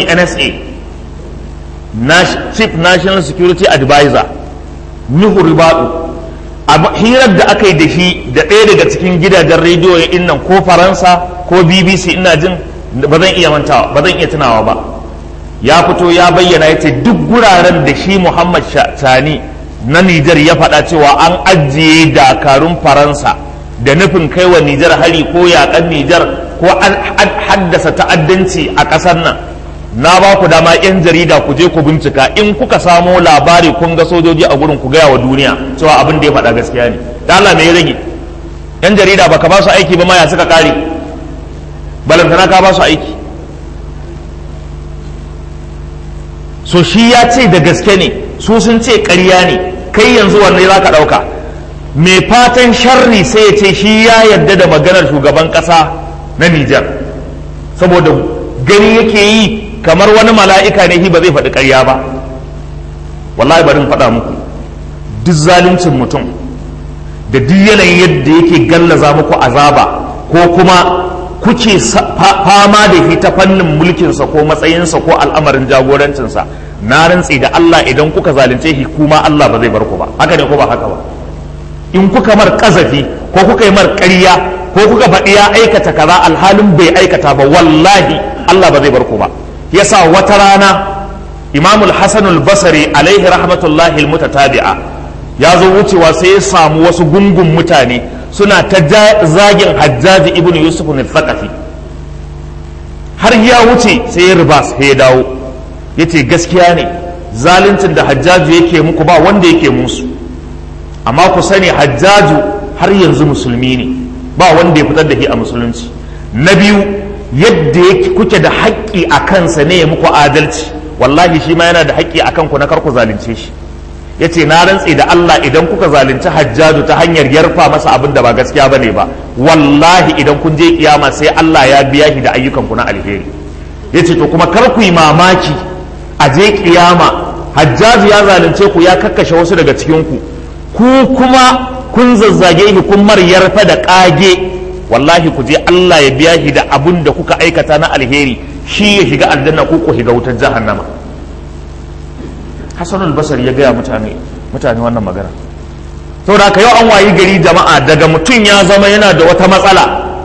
nsa chief national security advisor nuhu ribadu hirar da aka yi da shi da ɗaya daga cikin gidajen rediyo ya nan ko faransa ko bbc ina jin ba zan iya mantawa ba zan iya tunawa ba ya fito ya bayyana ya ce duk guraren da shi muhammad sani na nijar ya faɗa cewa an ajiye dakarun faransa da nufin kai wa nijar hari ko yaƙan nijar ko an haddasa ta'addanci a ƙasar nan na ba ku dama 'yan jarida ku je ku bincika in kuka samo labari kun ga sojoji a gurin ku gaya wa duniya cewa abin da ya faɗa gaskiya ne da Allah me ya rage yan jarida baka ba su aiki ba ma ya suka kare balantana ka ba su aiki so shi ya ce da gaske ne su sun ce ƙarya ne kai yanzu wanne za ka ɗauka mai fatan sharri sai ya ce shi ya yarda da maganar shugaban ƙasa na Nijar saboda gani yake yi kamar wani mala'ika ne shi ba zai faɗi ƙarya ba wallahi bari in faɗa muku duk zaluncin mutum da duk yanayin yadda yake gallaza muku azaba ko kuma kuke fama da shi ta fannin mulkinsa ko matsayinsa ko al'amarin jagorancinsa na rantsi da Allah idan kuka zalunce shi kuma Allah ba zai bar ku ba haka ne ko ba haka ba in kuka mar kazafi ko kuka yi mar ƙarya ko kuka faɗi ya aikata kaza alhalin bai aikata ba wallahi Allah ba zai bar ku ba yasa wata rana Imam al-Hasan al-Basri alaihi rahmatullahi al-mutatabi'a ya zo wucewa sai ya samu wasu gungun mutane suna ta zagin Hajjaji ibn Yusuf al-Thaqafi har ya wuce sai ya riba sai ya dawo yace gaskiya ne zaluncin da Hajjaju yake muku ba wanda yake musu amma ku sani hajjaju har yanzu musulmi ne ba wanda ya fitar da shi a musulunci na biyu yadda kuke da haƙƙi a kansa ne ya muku adalci wallahi shi ma yana da haƙƙi a kanku na kar ku zalunce shi ya ce na rantse da Allah idan kuka zalunci hajjaju ta hanyar yarfa masa abin da ba gaskiya ba ne ba wallahi idan kun je kiyama sai Allah ya biya shi da ayyukanku na alheri ya ce to kuma kar ku yi mamaki a je kiyama hajjaju ya zalunce ku ya kakkashe wasu daga cikinku ku kuma kun zazzage shi kun mar yarfa da kage wallahi ku je Allah ya biya shi da abun da kuka aikata na alheri shi ya shiga aljanna ko ku shiga wutar jahannama Hassan al-Basri ya gaya mutane mutane wannan magana saboda haka yau an wayi gari jama'a daga mutum ya zama yana da wata matsala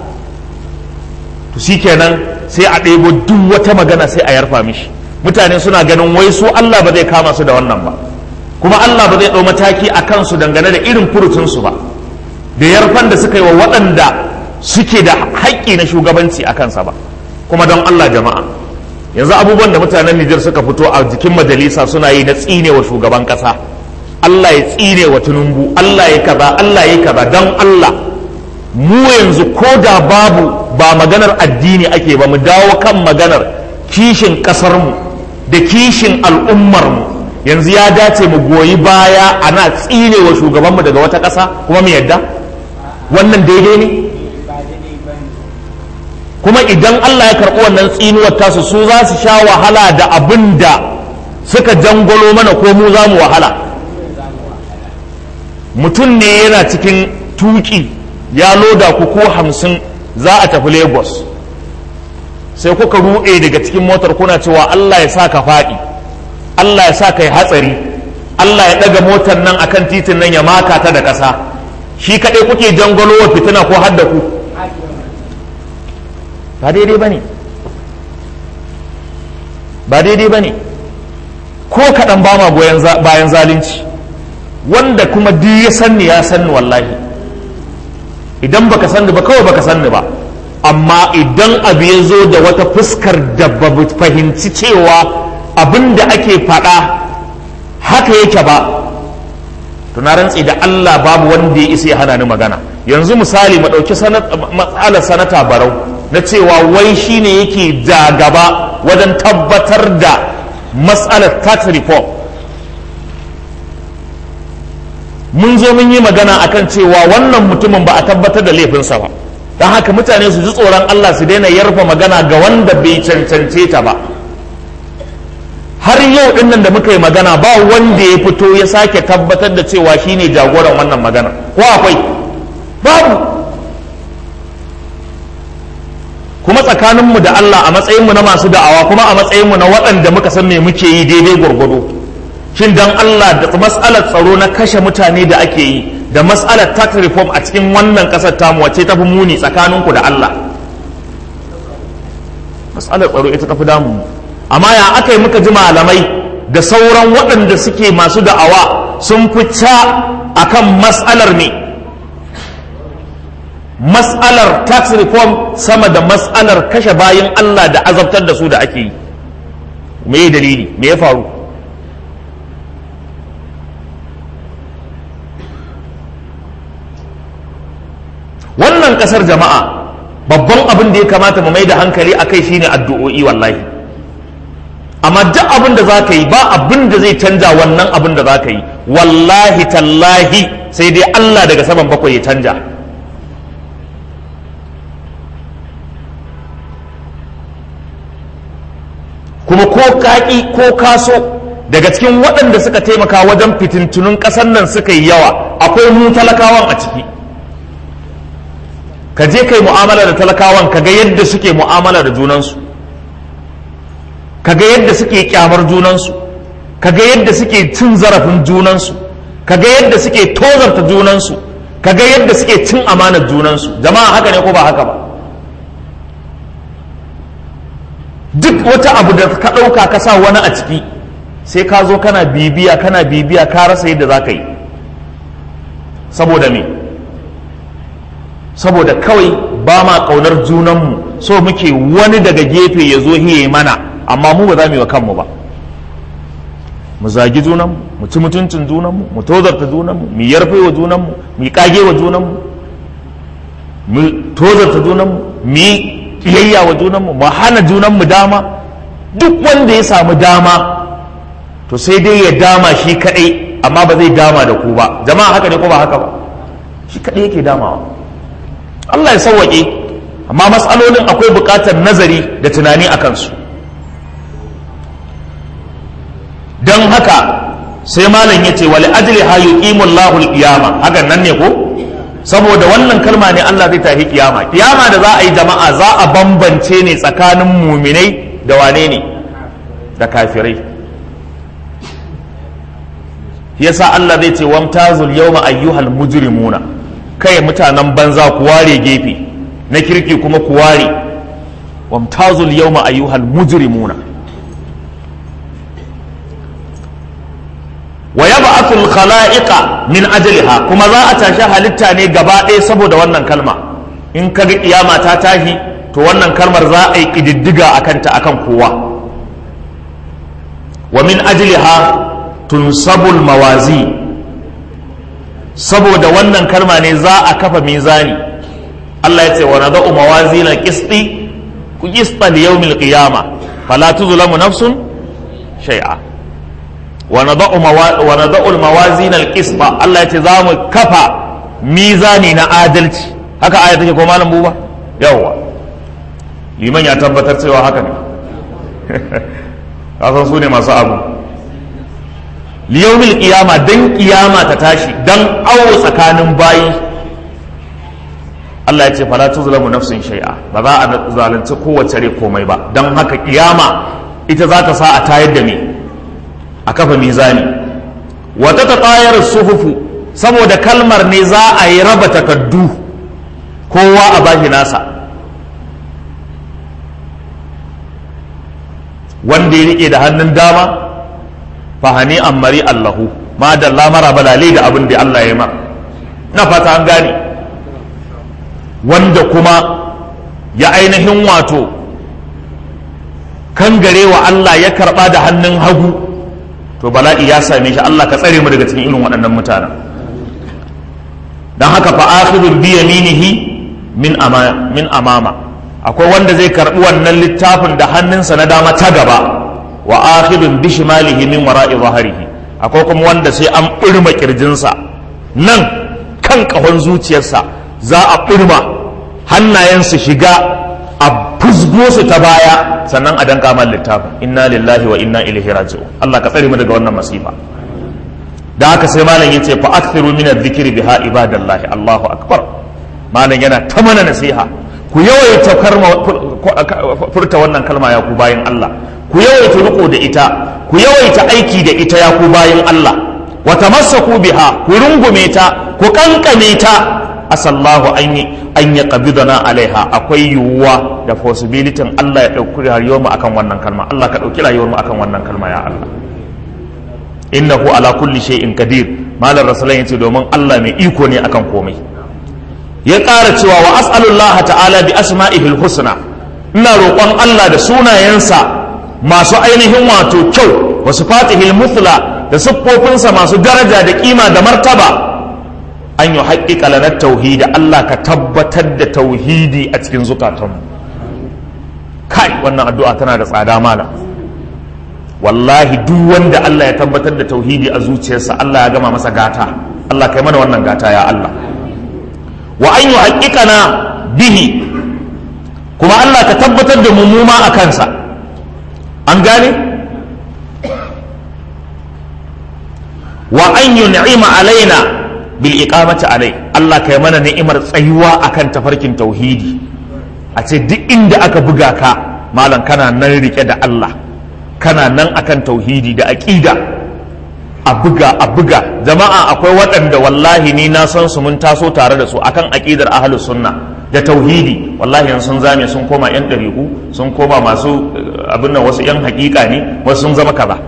to shikenan sai a ɗebo duk wata magana sai a yarfa mishi mutane suna ganin wai su Allah ba zai kama su da wannan ba kuma Allah ba zai ɗau mataki a kansu dangane da irin furucinsu ba da yarfan da suka yi wa waɗanda suke da haƙƙi na shugabanci a kansa ba kuma don Allah jama'a yanzu abubuwan da mutanen Nijar suka fito a jikin majalisa suna yi na tsine wa shugaban ƙasa Allah ya tsine wa Tinubu Allah ya kaza Allah ya kaza don Allah mu yanzu ko da babu ba maganar addini ake ba mu dawo kan maganar kishin ƙasarmu da kishin al'ummarmu yanzu ya dace mu goyi baya ana tsine wa shugabanmu daga wata ƙasa kuma mu yadda wannan daidai ne kuma idan Allah ya karɓi wannan tsinuwar tasu su za su sha wahala da abin da suka jangolo mana ko mu za mu wahala mutum ne yana cikin tuki ya loda ku ko hamsin za a tafi lagos sai kuka ruɗe daga cikin motar kuna cewa Allah ya sa ka faɗi Allah ya sa ka yi hatsari Allah ya ɗaga motar nan akan titin nan ya maka ta da ƙasa shi kaɗai kuke jangolo wa fitina ko hadda ku ba daidai ba ne ba daidai ba ne ko kaɗan ba ma bayan zalunci wanda kuma duk ya sanni ya sanni wallahi idan baka sanni ba kawai baka sanni ba amma idan abu ya zo da wata fuskar da ba fahimci cewa abin da ake faɗa haka yake ba na rantsi da Allah babu wanda ya isa ya hana ni magana yanzu misali mu ɗauki matsalar sanata barau na cewa wai shine yake da gaba wajen tabbatar da matsalar tax reform mun zo mun yi magana akan cewa wannan mutumin ba a tabbatar da laifinsa ba don haka mutane su ji tsoron Allah su daina yarfa magana ga wanda bai cancance ta ba har yau din nan da muka yi magana ba wanda ya fito ya sake tabbatar da cewa shine jagoran wannan magana ko akwai babu kuma tsakaninmu da Allah a matsayinmu na masu da'awa kuma a matsayinmu na waɗanda muka san me muke yi daidai gwargwado shin dan Allah da matsalar tsaro na kashe mutane da ake yi da matsalar tax reform a cikin wannan ƙasar tamu wacce tafi muni tsakaninku da Allah matsalar tsaro ita tafi damu amma ya aka yi muka ji malamai da sauran waɗanda suke masu da'awa sun fita akan matsalar ne matsalar tax reform sama da matsalar kashe bayan Allah da azabtar da su da ake yi me dalili me ya faru wannan kasar jama'a babban abin da ya kamata mu mai da hankali a kai shine addu'o'i wallahi amma duk abin da za ka yi ba abin da zai canja wannan abin da za ka yi wallahi tallahi sai dai Allah daga saman bakwai ya canja kuma ko kaki ko kaso daga cikin waɗanda suka taimaka wajen fitintunun ƙasar nan suka yi yawa akwai mu talakawan a ciki ka je kai mu'amala da talakawan ka ga yadda suke mu'amala da junansu ka ga yadda suke kyamar junansu ka ga yadda suke cin zarafin junansu ka ga yadda suke tozarta junansu ka ga yadda suke cin amanar junansu jama'a haka ne ko ba haka ba duk wata abu da ka ɗauka ka sa wani a ciki sai ka zo kana bibiya kana bibiya ka rasa yadda za ka yi saboda me saboda kawai ba ma ƙaunar junanmu so muke wani daga gefe ya zo hiye mana amma mu ba za mu yi wa kanmu ba mu zagi junanmu mu ci mutuncin junanmu mu tozarta junanmu mu yarfe wa junanmu mu kage wa junanmu mu tozarta junanmu mu yi kiyayya wa junanmu mu hana junanmu dama duk wanda ya samu dama to sai dai ya dama shi kadai amma ba zai dama da ku ba jama'a haka ne ko ba haka ba shi kadai yake damawa Allah ya sauwaƙe amma matsalolin akwai buƙatar nazari da tunani a kansu don haka sai malam ya ce wali ajli ha yuqimu Allahu al-qiyama hakan nan ne ko saboda wannan kalma ne Allah zai tafi kiyama kiyama da za a yi jama'a za a bambance ne tsakanin muminai da wane ne da kafirai yasa Allah zai ce wamtazul yawma ayyuhal mujrimuna kai mutanen banza ku ware gefe na kirki kuma ku ware wamtazul yawma ayyuhal mujrimuna wa yab'athul khala'iqa min ajliha kuma za a tashi halitta ne gaba ɗaya saboda wannan kalma in ka ga kiyama ta tashi to wannan kalmar za a yi ƙididdiga a kanta akan kowa wa min ajliha tunsabul mawazi saboda wannan kalma ne za a kafa mizani Allah ya ce wa nada'u mawazin al-qisti ku qista li yawmil qiyama fala tuzlamu nafsun shay'a wa nada'u wa nada'u al-mawazin al-qista Allah ya ce za mu kafa mizani na adalci haka aya take ko malam buba yawa liman ya tabbatar cewa haka ne kasan su ne masu abu liyomil kiyama dan kiyama ta tashi dan awo tsakanin bayi Allah ya ce fala tuzlamu nafsin shay'a ba za a zalunci kowace rai komai ba dan haka kiyama ita za ta sa a tayar da me a kafa mizani wata ta tayar suhufu saboda kalmar ne za a yi raba takaddu kowa a bashi nasa wanda ya rike da hannun dama fahani ammari allahu ma da lamara balale da abin da Allah ya ma na fata an gane wanda kuma ya ainihin wato kan wa Allah ya karba da hannun hagu to bala'i ya same shi Allah ka tsare mu daga cikin irin waɗannan mutanen don haka fa akhidun bi yaminihi min ama min amama akwai wanda zai karbi wannan littafin da hannunsa na dama ta gaba wa akhidun bi shimalihi min wara'i zahrihi akwai kuma wanda sai an burma kirjinsa nan kan kahon zuciyarsa za a burma hannayensu shiga a fusgo su ta baya sannan a danka man littafin inna lillahi wa inna ilaihi raji'un Allah ka tsare mu daga wannan masifa da haka sai malam yace fa akthiru min adh-dhikri biha ibadallahi Allahu akbar malam yana ta mana nasiha ku yawaita furta wannan kalma ya ku bayan Allah ku yawaita riko da ita ku yawaita aiki da ita ya ku bayan Allah wa tamassaku biha ku rungume ta ku kankame ta asallahu an yi an ya qabidana alaiha akwai yiwuwa da possibility Allah ya dauki rayuwar mu akan wannan kalma Allah ka dauki rayuwar mu akan wannan kalma ya Allah innahu ala kulli shay'in qadir malar rasulun yace domin Allah mai iko ne akan komai ya ƙara cewa wa as'alullah ta'ala bi asma'ihil husna ina roƙon Allah da sunayensa masu ainihin wato kyau wa sifatihil muthla da siffofinsa masu daraja da kima da martaba an yi haƙiƙa lanar tauhidi Allah ka tabbatar da tauhidi a cikin zukatanmu kai wannan addu'a tana da tsada mala wallahi duk wanda Allah ya tabbatar da tauhidi a zuciyarsa Allah ya gama masa gata Allah kai mana wannan gata ya Allah wa an yi haƙiƙana bihi kuma Allah ka tabbatar da mummuma a kansa an gane wa an yi ni'ima alaina bil iqamati alai Allah kai mana ni'imar tsayuwa akan tafarkin tauhidi a ce duk inda aka buga ka malam kana nan rike da Allah kana nan akan tauhidi da aqida a buga a buga jama'a akwai waɗanda wallahi ni na san su mun taso tare da su akan aqidar ahlus sunna da tauhidi wallahi yanzu sun zame sun koma yan ɗariƙu sun koma masu abin nan wasu yan hakika ne wasu sun zama kaza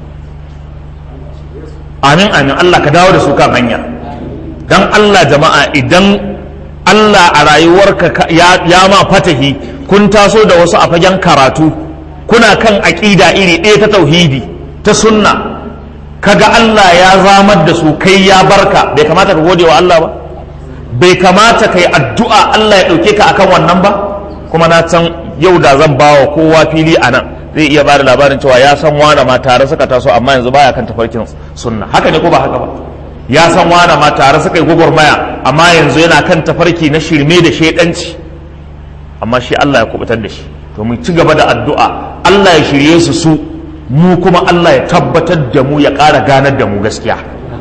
amin amin Allah ka dawo da su kan hanya dan Allah jama'a idan Allah a rayuwarka ya, ya ma fatahi kun taso da wasu a fagen karatu kuna kan aƙida iri ɗaya ta tauhidi ta sunna kaga Allah ya zamar da su kai ya barka bai kamata ka gode wa Allah ba bai kamata ka yi addu'a Allah ya ɗauke ka akan wannan ba kuma na san yau da zan bawa kowa fili a nan zai iya bada labarin cewa ya san wane ma tare suka taso amma yanzu baya kan tafarkin sunna haka ne ko ba haka ba ya san wane ma tare suka yi gwagwarmaya amma yanzu yana kan tafarki na shirme da shaidanci amma shi Allah ya kubutar da shi to mu ci gaba da addu'a Allah ya shirye su su mu kuma Allah ya tabbatar da mu ya ƙara ganar da mu gaskiya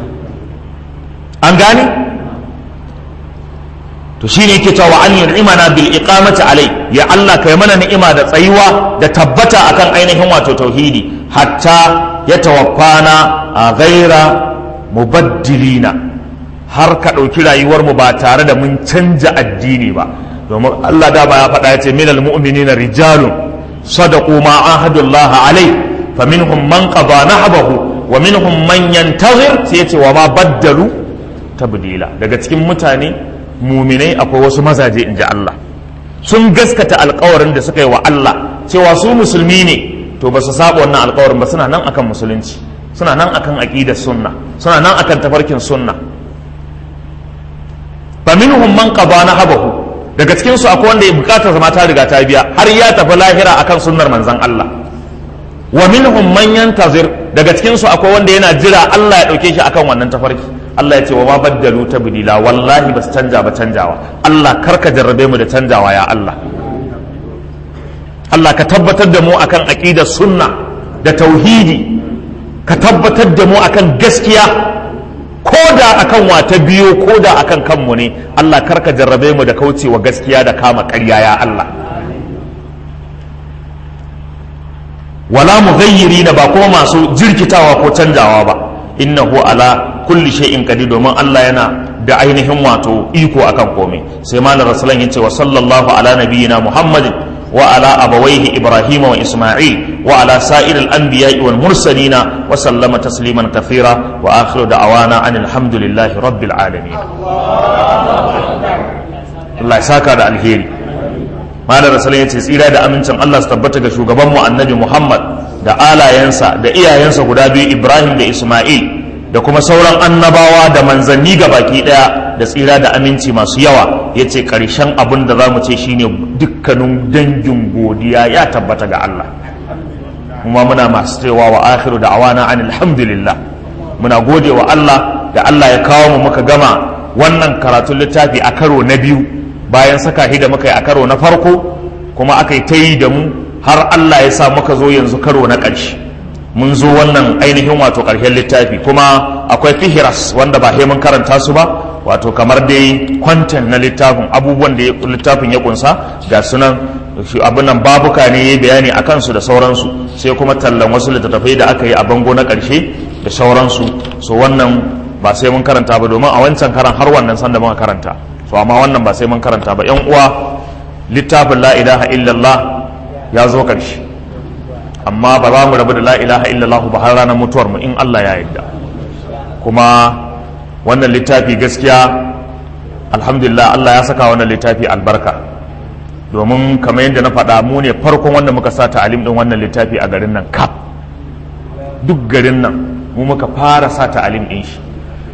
an gane to shine yake cewa an yun'imana bil iqamati alai ya Allah kai mana ni'ima da tsayuwa da tabbata akan ainihin wato tauhidi hatta ya tawaffana a ghaira mubaddilina har ka ɗauki rayuwar mu ba tare da mun canja addini ba domin Allah da ba ya faɗa ya ce minal mu'minina rijalun sadaqu ma ahadullah alai faminhum man qada nahbahu wa minhum man yantazir sai ya ce wa ma baddalu tabdila daga cikin mutane muminai akwai wasu mazaje in ji Allah sun gaskata alkawarin da suka yi wa Allah cewa su musulmi ne to ba su saba wannan alkawarin ba suna nan akan musulunci suna nan akan aqidar sunna suna nan akan tafarkin sunna fa minhum man qada nahabahu daga cikin su akwai wanda ya bukata zama ta riga ta biya har ya tafi lahira akan sunnar manzon Allah wa minhum man yantazir daga cikin su akwai wanda yana jira Allah ya dauke shi akan wannan tafarki Allah ya ce wa ma baddalu tabdila wallahi bas canja ba canjawa Allah karka jarrabe mu da canjawa ya Allah Allah ka tabbatar da mu akan aqidar sunna da tauhidi ka tabbatar da mu akan gaskiya ko da akan wata biyo ko da akan kanmu ne Allah karka jarrabe mu da kaucewa gaskiya da kama ƙarya ya Allah wala mughayyirina ba kuma masu jirkitawa ko canjawa ba innahu ala kulli shay'in qadir domin Allah yana da ainihin wato iko akan komai sai malam rasulan yace wa sallallahu ala nabiyyina muhammadin wa ala abawaihi ibrahima wa isma'il wa ala sa'iril anbiya'i wal mursalina wa sallama tasliman kathira wa akhiru da'awana anil hamdulillahi rabbil alamin Allah ya saka da alheri malam rasulan yace tsira da amincin Allah su tabbata ga shugaban mu annabi Muhammad da alayensa da iyayensa guda biyu Ibrahim da Isma'il da kuma sauran annabawa da manzanni ga baki daya da tsira da aminci masu yawa ya ce ƙarshen abin da za mu ce shine dukkanin dangin godiya ya tabbata ga Allah kuma muna masu cewa wa akhiru da awana an alhamdulillah muna gode wa Allah da Allah ya kawo mu muka gama wannan karatun littafi a karo na biyu bayan saka shi da muka yi a karo na farko kuma aka yi ta yi da mu har Allah ya sa muka zo yanzu karo na ƙarshe mun zo wannan ainihin wato ƙarshen littafi kuma akwai fihiras wanda ba mun karanta su ba wato kamar dai kwanten na littafin abubuwan da littafin ya kunsa ga sunan abin nan babuka ne ya bayani a kansu da sauransu sai kuma tallan wasu littattafai da aka yi a bango na ƙarshe da sauransu so wannan ba sai mun karanta ba domin a wancan karan har wannan sanda muka karanta so amma wannan ba sai mun karanta ba yan uwa littafin la ilaha illallah ya zo ƙarshe amma ba za mu rabu da la ilaha illallah ba har ranar mutuwar mu in Allah ya yarda kuma wannan littafi gaskiya alhamdulillah Allah ya saka wannan littafi albarka domin kamar yadda na faɗa mu ne farkon wanda muka sa ta'alim din wannan littafi a garin nan kaf duk garin nan mu muka fara sa ta'alim din shi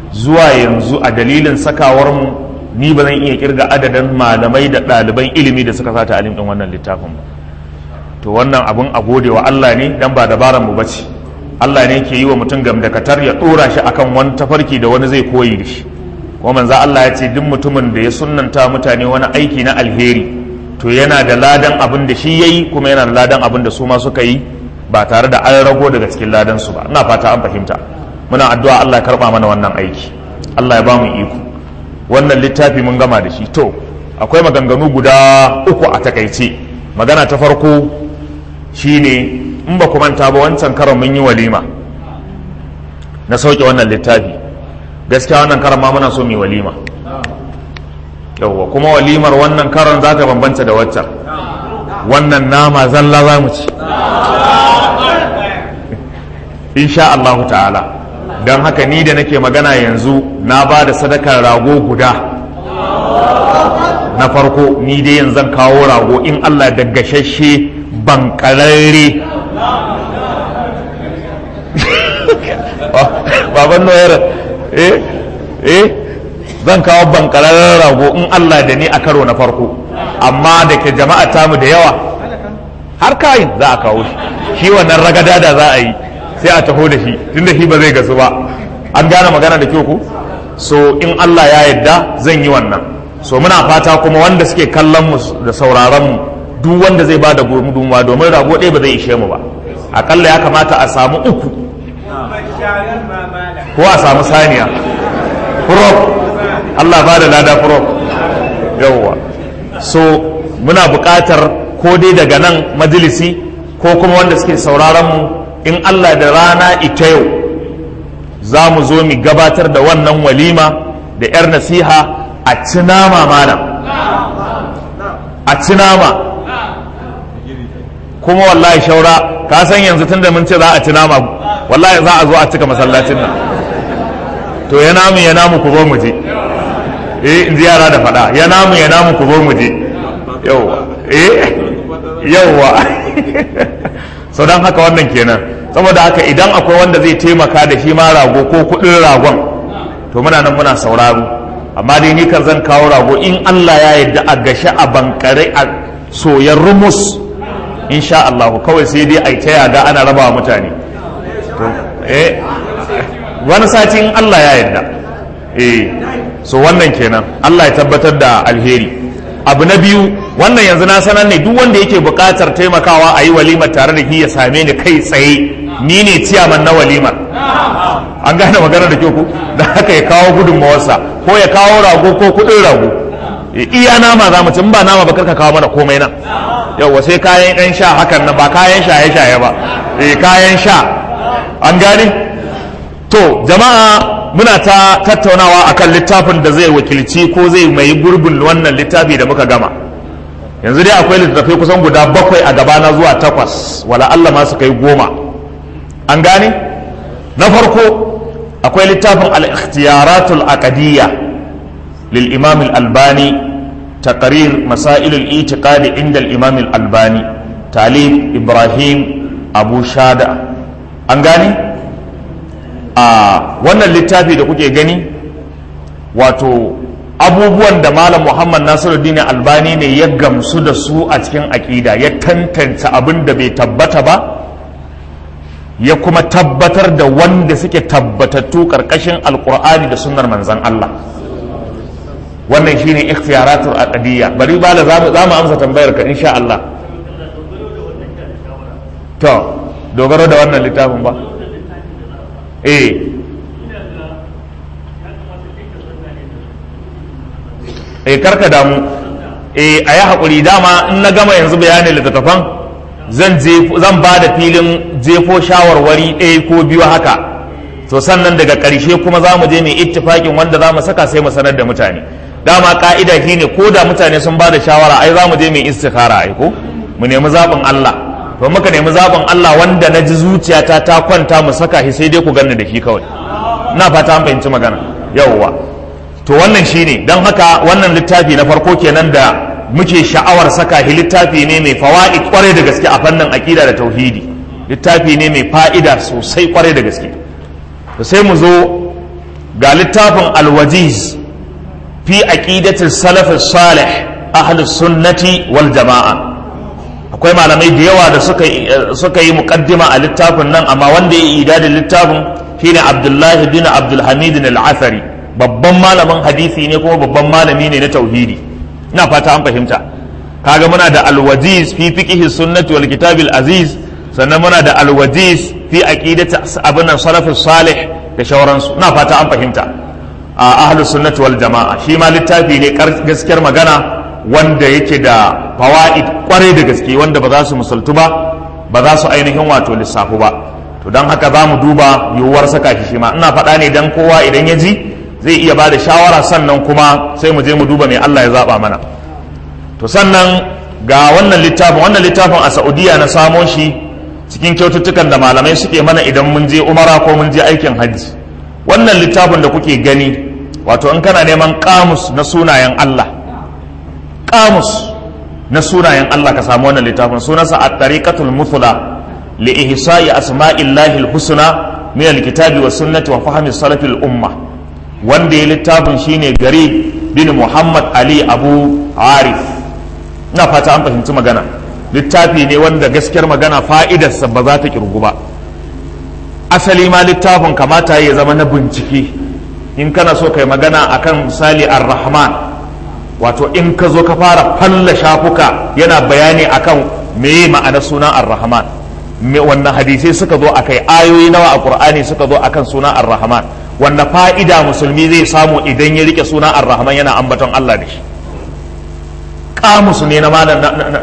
zuwa yanzu a dalilin sakawarmu ni ba zan iya kirga adadin malamai da ɗaliban ilimi da suka sata alim ɗin wannan littafin ba to wannan abun a gode wa Allah ne dan ba dabaran mu bace Allah ne ke yi wa mutum gamdakatar ya ɗora shi akan wani tafarki da wani zai koyi da shi kuma manzo Allah ya ce duk mutumin da ya sunnanta mutane wani aiki na alheri to yana da ladan abin da shi yayi kuma yana da ladan abin da su ma suka yi ba tare da an rago daga cikin ladan su ba ina fata an fahimta muna addu'a Allah ya karba mana wannan aiki Allah ya ba mu iko wannan littafi mun gama da shi to akwai maganganu guda uku a takaice magana ta farko shine in ba ku manta ba wancan karon mun yi walima na sauke wannan littafi gaskiya wannan karon ma muna so mu walima yawwa kuma walimar wannan karon za ta bambanta da waccan wannan nama zalla za mu ci insha Allahu ta'ala don haka ni da nake magana yanzu na ba da sadakar rago guda na farko ni dai yanzu zan kawo rago in Allah da gashashe bankararre baban noyar eh eh zan kawo bankararren rago in Allah da ni a karo na farko amma da ke jama'a tamu da yawa har kayin za a kawo shi shi wannan ragada da za a yi sai a taho da shi tunda shi ba zai gasu ba an gane magana da kyau ku so in Allah ya yarda zan yi wannan so muna fata kuma wanda suke kallon mu da sauraron mu duk wanda zai bada gudunmuwa domin rago ɗaya ba zai ishe mu ba akalla ya kamata a samu uku ko a samu saniya furof Allah ba da lada furof yawwa so muna buƙatar ko dai daga nan majalisi ko kuma wanda suke sauraron mu in Allah da rana ita yau za mu zo mu gabatar da wannan walima da 'yar nasiha a ci nama mana a ci nama kuma wallahi shaura ka san yanzu tunda mun ce za a ci nama wallahi za a zo a cika masallacin nan to ya namu ya namu ku zo mu je eh in ji yara da faɗa ya namu ya namu ku zo mu je yauwa eh yauwa so don haka wannan kenan saboda haka idan akwai wanda zai taimaka da shi ma rago ko kuɗin ragon to muna nan muna sauraro amma dai ni kan zan kawo rago in Allah ya yarda a gashi a bankare a soyar rumus insha Allah kawai sai dai a ta yaga ana raba wa mutane to eh wani sati in Allah ya yarda eh so wannan kenan Allah ya tabbatar da alheri abu na biyu wannan yanzu na sanar ne duk wanda yake buƙatar taimakawa a yi walimar tare da shi ya same ni kai tsaye ni ne ciyaman na walimar an gane magana da kyau ku da haka ya kawo gudunmawarsa ko ya kawo rago ko kuɗin rago iya nama za mu ci ba nama ba karka kawo mana komai nan yauwa sai kayan ɗan sha hakan nan ba kayan shaye-shaye ba eh kayan sha an gane to jama'a muna ta tattaunawa akan littafin da zai wakilci ko zai mai gurbin wannan littafi da muka gama yanzu dai akwai littattafai kusan guda bakwai a gabana zuwa takwas wala Allah ma su kai goma an gane na farko akwai littafin al-ikhtiyaratul aqdiyya lil imam al-albani taqrir masail al-i'tiqad inda al-imam al-albani talib ibrahim abu shada an gane a wannan littafi da kuke gani wato abubuwan da malam muhammad nasiruddin albani ne ya gamsu da su a cikin aƙida ya tantance abin da bai tabbata ba ya kuma tabbatar da wanda suke tabbatattu ƙarƙashin alƙur'ani da sunnar manzan allah wannan shine ikhtiyaratul aqdiyya bari bala za mu amsa tambayar ka insha Allah to dogaro da wannan littafin ba eh eh karka damu eh a yi haƙuri dama in na gama yanzu bayanin littattafan zan zan ba da filin jefo shawarwari ɗaya ko biyu haka to sannan daga ƙarshe kuma za mu je mai ittifaƙin wanda za mu saka sai mu sanar da mutane dama ka'ida shine ko da mutane sun ba da shawara ai za mu je mai istikhara ai ko mu nemi zaɓin Allah to muka nemi zaɓin Allah wanda na ji zuciyata ta kwanta mu saka shi sai dai ku ganni da shi kawai ina fata an fahimci magana yawwa to wannan shine don haka wannan littafi na farko kenan da muke sha'awar saka shi littafi ne mai fawaid kwarai da gaske a fannin aqida da tauhidi littafi ne mai fa'ida sosai kwarai da gaske to sai mu zo ga littafin alwajiz fi aqidatil salaf salih ahlus sunnati wal jama'a akwai malamai da yawa da suka suka yi muqaddima a littafin nan amma wanda ya yi idadin littafin shine Abdullahi bin Abdul Hamid al-Athari babban malamin hadisi ne kuma babban malami ne na tauhidi ina fata an fahimta kaga muna da alwajiz fi fiqhi sunnati wal kitabil aziz sannan muna da alwajiz fi aqidati abinan salafus salih da shauransu ina fata an fahimta a ahlus sunnati wal jama'a shi ma littafi ne gaskiyar magana wanda yake da fawaid kwarai da gaske wanda ba za su musultu ba ba za su ainihin wato lissafu ba to don haka za mu duba yiwuwar saka shi shi ma ina faɗa ne dan kowa idan ya ji zai iya ba da shawara sannan kuma sai mu je mu duba mai Allah ya zaba mana to sannan ga wannan littafin wannan littafin a Saudiya na samo shi cikin kyaututtukan da malamai suke mana idan mun je umara ko mun je aikin hajji wannan littafin da kuke gani wato in kana neman kamus na sunayen Allah kamus na sunayen Allah ka samu wannan littafin sunansa at-tariqatul muthla li ihsa'i asma'illahi al-husna min al-kitabi was sunnati wa fahmi salaf al-umma wanda ya littafin shine gari bin Muhammad Ali Abu Arif ina fata an fahimci magana littafi ne wanda gaskiyar magana fa'idarsa ba za ta kirgu ba asali ma littafin kamata ya zama na bincike in kana so kai magana akan misali ar-rahman wato in ka zo ka fara falla shafuka yana bayani akan meye ma'anar sunan ar-rahman wannan hadisai suka zo akai ayoyi nawa a qur'ani suka zo akan sunan ar-rahman wanda fa'ida musulmi zai samu idan ya rike sunan ar-rahman yana ambaton Allah da shi kamusu ne na malam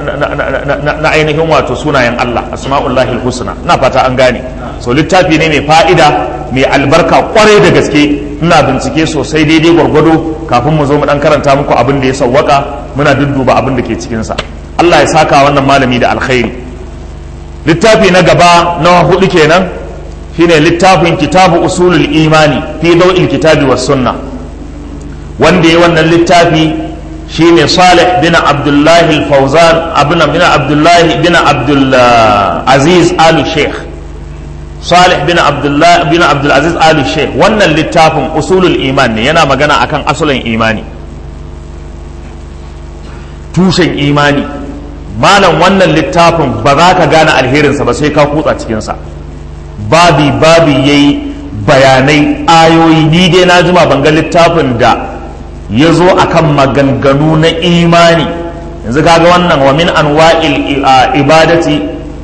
na ainihin wato sunayen Allah asma'ullahi husna na fata an gane so littafi ne mai fa'ida mai albarka kwarai da gaske ina bincike sosai daidai gwargwado kafin mu zo mu dan karanta muku abin da ya sawwaka muna dudduba abin da ke cikin sa Allah ya saka wannan malami da alkhairi littafi na gaba na hudu kenan shine littafin kitabu usulul imani fi daw'il kitabi was sunna wanda ya wannan littafi shine Salih bin Abdullahi al-Fawzan abin bin Abdullahi bin Abdul Aziz Al Sheikh Salih bin Abdullah bin Abdul Aziz Al Sheikh wannan littafin usulul iman ne yana magana akan asalin imani tushen imani malam wannan littafin ba za ka gane alherinsa ba sai ka kutsa cikinsa babi babi yayi bayanai ayoyi ni dai na jima ban ga littafin da ya zo a kan maganganu na imani yanzu kaga wannan wa min anwa'il ibadati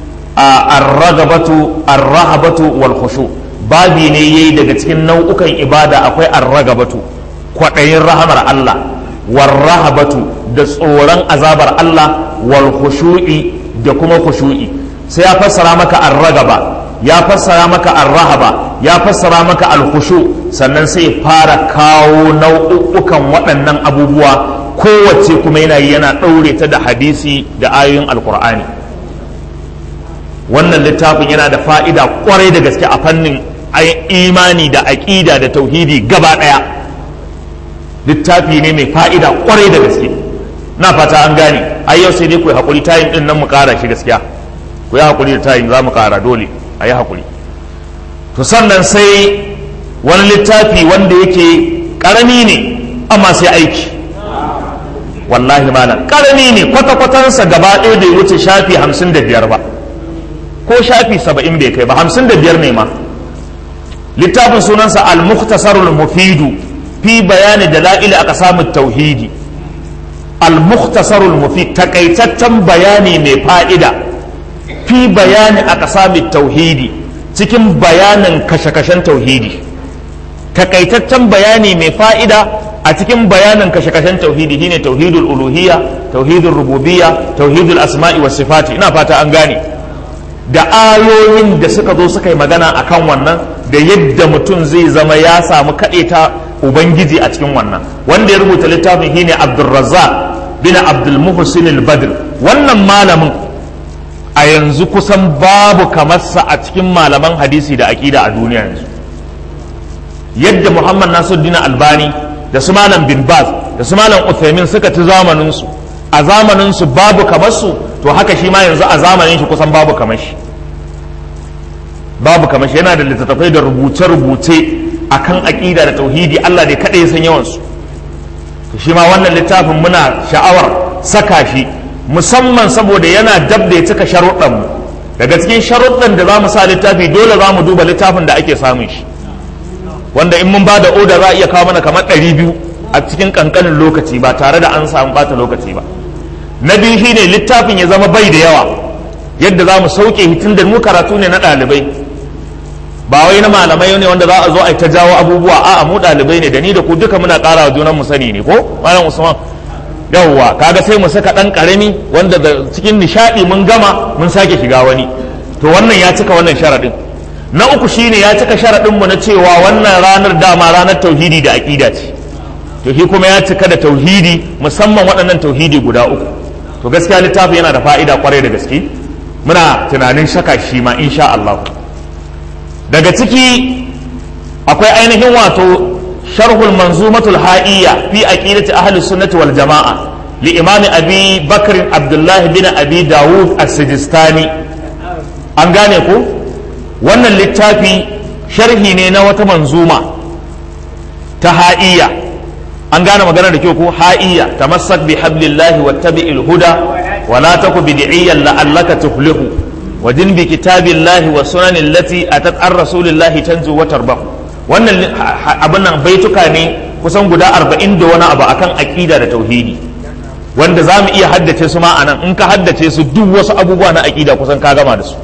arragabatu arrahabatu wal khushu babi ne yayi daga cikin nau'ukan ibada akwai arragabatu kwaɗayin rahamar Allah warrahabatu da tsoron azabar Allah wal khushu'i da kuma khushu'i sai ya fassara maka arragaba ya fassara maka arrahaba ya fassara maka alkhushu sannan sai fara kawo nau'ukan waɗannan abubuwa kowace kuma yana yi yana ɗaure ta da hadisi da ayoyin alkur'ani wannan littafin yana da fa'ida kwarai da gaske a fannin imani da aƙida da tauhidi gaba ɗaya littafi ne mai fa'ida kwarai da gaske na fata an gane ai yau sai dai ku yi haƙuri tayin ɗin nan mu ƙara shi gaskiya ku yi haƙuri da tayin za mu ƙara dole a yi haƙuri to sannan sai wani littafi wanda yake ƙarami ne amma sai aiki wallahi malam ƙarami ne kwata-kwatansa gaba ɗaya bai wuce shafi hamsin da biyar ba ko shafi saba'in bai kai ba hamsin da biyar ne ma littafin sunansa al-mukhtasarul mufidu fi bayani da la'ili aka samu tauhidi al-mukhtasarul mufid takaitaccen bayani mai fa'ida fi bayani aka samu tauhidi cikin bayanin kashe-kashen tauhidi takaitaccen bayani mai fa'ida a cikin bayanin kashe-kashen tauhidi shine tauhidul uluhiyya tauhidul rububiyya tauhidul asma'i was sifati ina fata an gane da ayoyin da suka zo suka yi magana akan wannan da yadda mutum zai zama ya samu ta ubangiji a cikin wannan wanda ya rubuta littafin shine abdulrazzaq bin abdul muhsin al-badr wannan malamin a yanzu kusan babu kamarsa a cikin malaman hadisi da aƙida a duniya yanzu yadda muhammad nasuddin albani da su malam bin baz da su malam uthaymin suka ci zamaninsu a zamaninsu babu kamarsu to haka shi ma yanzu a zamanin shi kusan babu kamar shi babu kamar shi yana da littattafai da rubuce-rubuce akan aqida da tauhidi Allah ne kada ya san yawan su to shi ma wannan littafin muna sha'awar saka shi musamman saboda yana dab da ya cika sharuɗan mu daga cikin sharuɗan da za mu sa littafi dole za mu duba littafin da ake samun shi wanda in mun ba da oda za a iya kawo mana kamar ɗari biyu a cikin ƙanƙanin lokaci ba tare da an samu ɓata lokaci ba na biyu shine littafin ya zama bai da yawa yadda za mu sauke hitin da mu karatu ne na ɗalibai ba wai na malamai ne wanda za a zo a ta jawo abubuwa a'a mu ɗalibai ne da ni da ku duka muna ƙara wa junan mu sani ne ko malam usman yawwa kaga sai mu saka ɗan ƙarami wanda da cikin nishaɗi mun gama mun sake shiga wani to wannan ya cika wannan sharaɗin na uku shine ya cika sharaɗin mu na cewa wannan ranar dama ranar tauhidi da aƙida ce to shi kuma ya cika da tauhidi musamman waɗannan tauhidi guda uku to gaskiya littafin yana da fa'ida kwarai da gaske muna tunanin shaka shi ma insha Allah daga ciki akwai ainihin wato sharhul manzumatul ha'iyya fi aqidati ahli sunnati wal jama'a li imami abi bakr abdullahi bin abi dawud as-sijistani an gane ko wannan littafi sharhi ne na wata manzuma ta ha'iyya an gane magana da kyau ko ha'iyya tamassak bi hablillahi wattabi'il huda wa la taku bid'iyyan la'allaka tuflihu wa din bi kitabillahi wa sunan allati atat ar rasulillahi tanzu wa tarbahu wannan abin nan baituka ne kusan guda 40 da wani abu akan aqida da tauhidi wanda za mu iya haddace su ma anan in ka haddace su duk wasu abubuwa na aqida kusan ka gama da su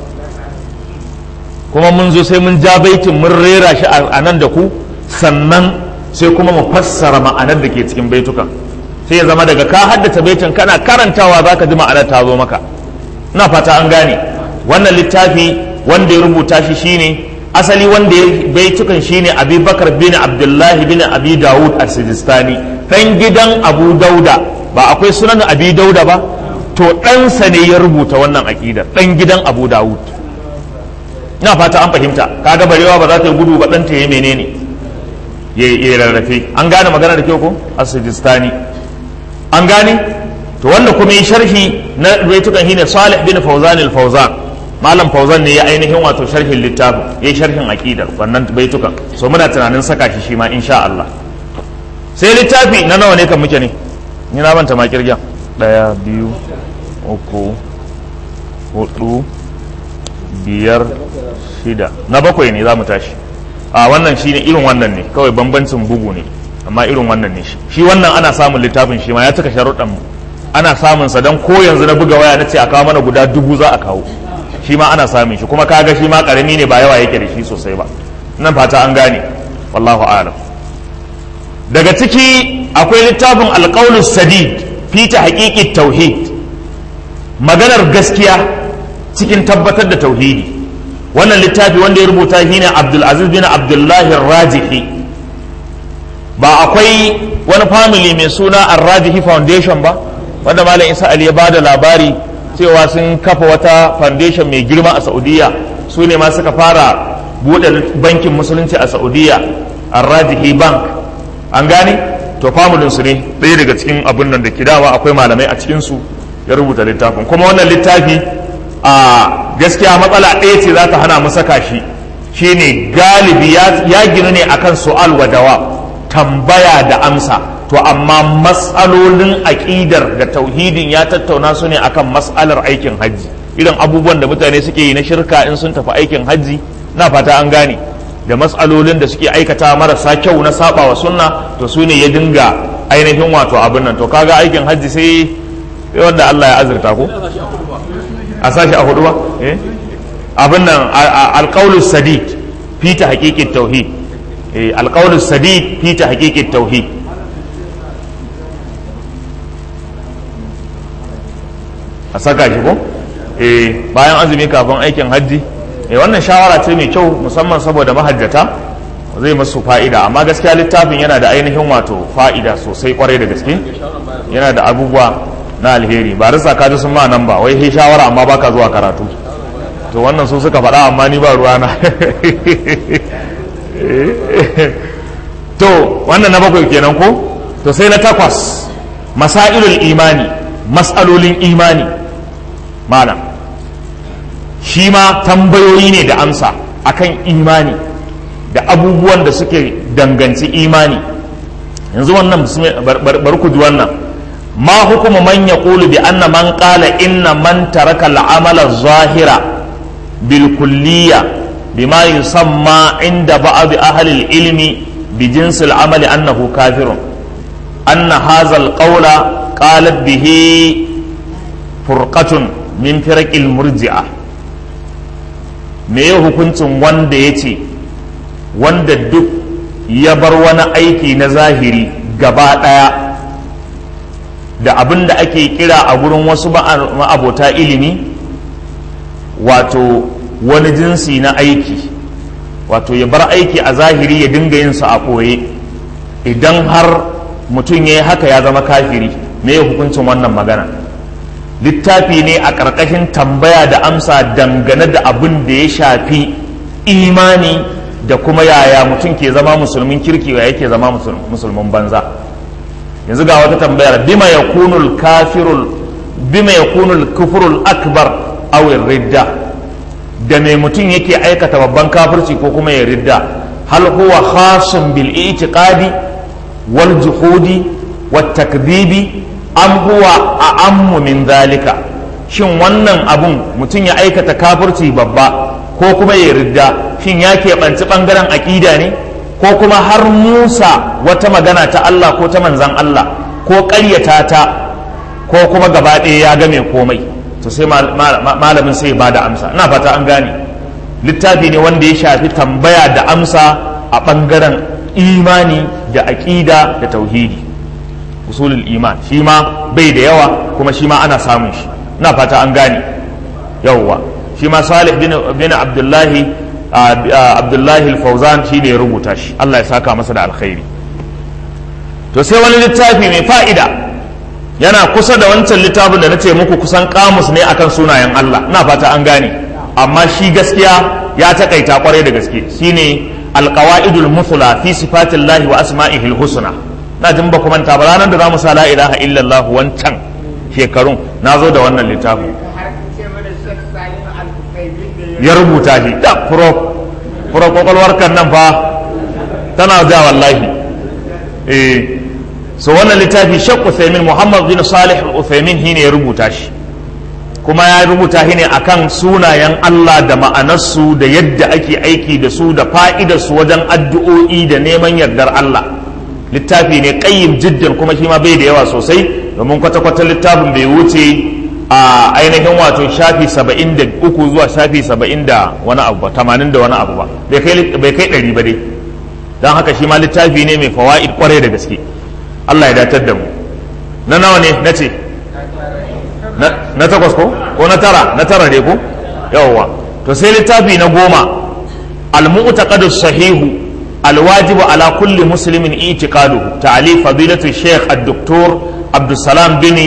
kuma mun zo sai mun ja baitin mun rera shi a nan da ku sannan sai kuma mu fassara ma'anar da ke cikin baitukan sai ya zama daga ka haddace baitin kana karantawa za ka ji ma'anar ta zo maka ina fata an gane wannan littafi wanda ya rubuta shi shine asali wanda ya baitukan shine abi bakar bin abdullahi bin abi dawud a sijistani dan gidan abu dauda ba akwai sunan abi dauda ba to ɗansa ne ya rubuta wannan aƙidar ɗan gidan abu dawud ina fata an fahimta kaga barewa ba za ta yi gudu ba ɗanta ya menene ya rarrafe an gane magana da kyau ko asijistani an gane to wanda kuma yi sharhi na baitukan shine salih bin fauzan al-fauzan malam fauzan ne ya ainihin wato sharhin littafin yayi sharhin aqidar wannan baitukan so muna tunanin saka shi shi ma insha Allah sai littafi na nawa ne kan muke ne ni na banta ma kirgin daya biyu uku hudu biyar shida na bakwai ne za mu tashi a wannan shi ne irin wannan ne kawai bambancin bugu ne amma irin wannan ne shi shi wannan ana samun littafin shi ma ya cika sharuɗan ana samun sa don ko yanzu na buga waya na ce a kawo mana guda dubu za a kawo shi ma ana samun shi kuma kaga shi ma karami ne ba yawa yake da shi sosai ba nan fata an gane wallahu a'lam daga ciki akwai littafin alƙaulus sadid fi ta haƙiƙi tauhid maganar gaskiya cikin tabbatar da tauhidi wannan littafi wanda ya rubuta shi ne abdulaziz bin abdullahi rajihi ba akwai wani family mai suna arrajihi foundation ba wanda malam isa ali ya bada labari cewa sun kafa wata foundation mai girma a saudiya su ne ma suka fara buɗe bankin musulunci a saudiya arrajihi bank an gane to familin su ne ɗaya daga cikin abin nan da kidawa akwai malamai a cikinsu ya rubuta littafin kuma wannan littafi a gaskiya matsala ɗaya ce za ta hana mu saka shi shine galibi ya ginu ne akan su'al wa dawa tambaya da amsa to amma matsalolin aƙidar da tauhidin ya tattauna su ne akan matsalar aikin hajji irin abubuwan da mutane suke yi na shirka in sun tafi aikin hajji na fata an gane da matsalolin da suke aikata marasa kyau na saba wa sunna to su ne ya dinga ainihin wato abin nan to kaga aikin hajji sai wanda Allah ya azurta ko a sashi a hudu ba abin nan alƙaulus sadid fi ta haƙiƙin tauhid alƙaulus sadid fi ta haƙiƙin tauhid a saka shi ko bayan azumi kafin aikin hajji wannan shawara ce mai kyau musamman saboda mahajjata zai masu fa'ida amma gaskiya littafin yana da ainihin wato fa'ida sosai kwarai da gaske yana da abubuwa na alheri ba rasa kaji sun ma nan ba wai he shawara amma baka zuwa karatu to wannan su suka faɗa amma ni ba ruwana to wannan na bakwai kenan ko to sai na takwas masailul imani mas'alolin imani malam shi ma tambayoyi ne da amsa akan imani da abubuwan da suke danganci imani yanzu wannan bar ku ji wannan ma hukumu man yaqulu bi anna man qala inna man taraka al-amala zahira bil kulliya bima yusamma inda ba'd ahli al-ilmi bi jinsi al-amali annahu kafirun anna hadha al-qawla qalat bihi furqatun min firaqil murji'a me ya hukuncin wanda yace wanda duk ya bar wani aiki na zahiri gaba ɗaya da abin da ake kira a gurin wasu ma'abota ilimi wato wani jinsi na aiki wato ya bar aiki a zahiri ya dinga yin su a ɓoye idan har mutum ya yi haka ya zama kafiri me ya hukuncin wannan magana littafi ne a ƙarƙashin tambaya da amsa dangane da abin da ya shafi imani da kuma yaya mutum ke zama musulmin kirki ya yake zama musulmin banza yanzu ga wata tambayar bima yakunul kafirul bima yakunul kufrul akbar aw ridda da mai mutum yake aikata babban kafirci ko kuma ya ridda hal huwa khasun bil i'tiqadi wal juhudi wat takdibi am huwa a'ammu min zalika shin wannan abun mutum ya aikata kafirci babba ko kuma ya ridda shin ya keɓanci ɓangaren aƙida ne ko kuma har musa wata magana ta Allah ko ta manzan Allah ko ƙaryata ta ko kuma gaba ɗaya ya game komai to sai malamin sai ba da amsa ina fata an gane littafi ne wanda ya shafi tambaya da amsa a ɓangaren imani da aƙida da tauhidi usulul iman shi ma bai da yawa kuma shi ma ana samun shi ina fata an gane yawwa shi ma salih bin abdullahi abdullahi fauzan shi ne ya rubuta shi allah ya saka masa da alkhairi to sai wani littafi mai fa'ida yana kusa da wancan littafin da na ce muku kusan kamus ne akan sunayen allah na fata an gane amma shi gaskiya ya takaita kwarai da gaske shine alqawaidul muthla fi sifatillahi wa asma'ihil husna na jin ba manta ba ranar da za mu sa la ilaha illallah wancan shekarun na zo da wannan littafin ya rubuta shi da furo furo kwakwalwar kan nan fa tana da wallahi eh so wannan littafi shek Uthaymin Muhammad bin Salih Uthaymin shine ya rubuta shi kuma ya rubuta shi ne akan sunayen Allah da ma'anarsu da yadda ake aiki da su da fa'idarsu wajen addu'o'i da neman yardar Allah littafi ne qayyim jiddan kuma shi ma bai da yawa sosai domin kwata-kwata littafin bai wuce a ainihin wato shafi saba'in da uku zuwa shafi saba'in da wani abu ba tamanin da wani abu ba bai kai ɗari ba dai don haka shi ma littafi ne mai fawa'id kwarai da gaske Allah ya datar da mu na nawa ne na ce na takwas ko ko na tara na tara ne ko yawwa to sai littafi na goma al-mu'taqadu sahihu al-wajibu ala kulli muslimin i'tiqaduhu ta'alif fadilatu shaykh ad-doktor Abdulsalam bin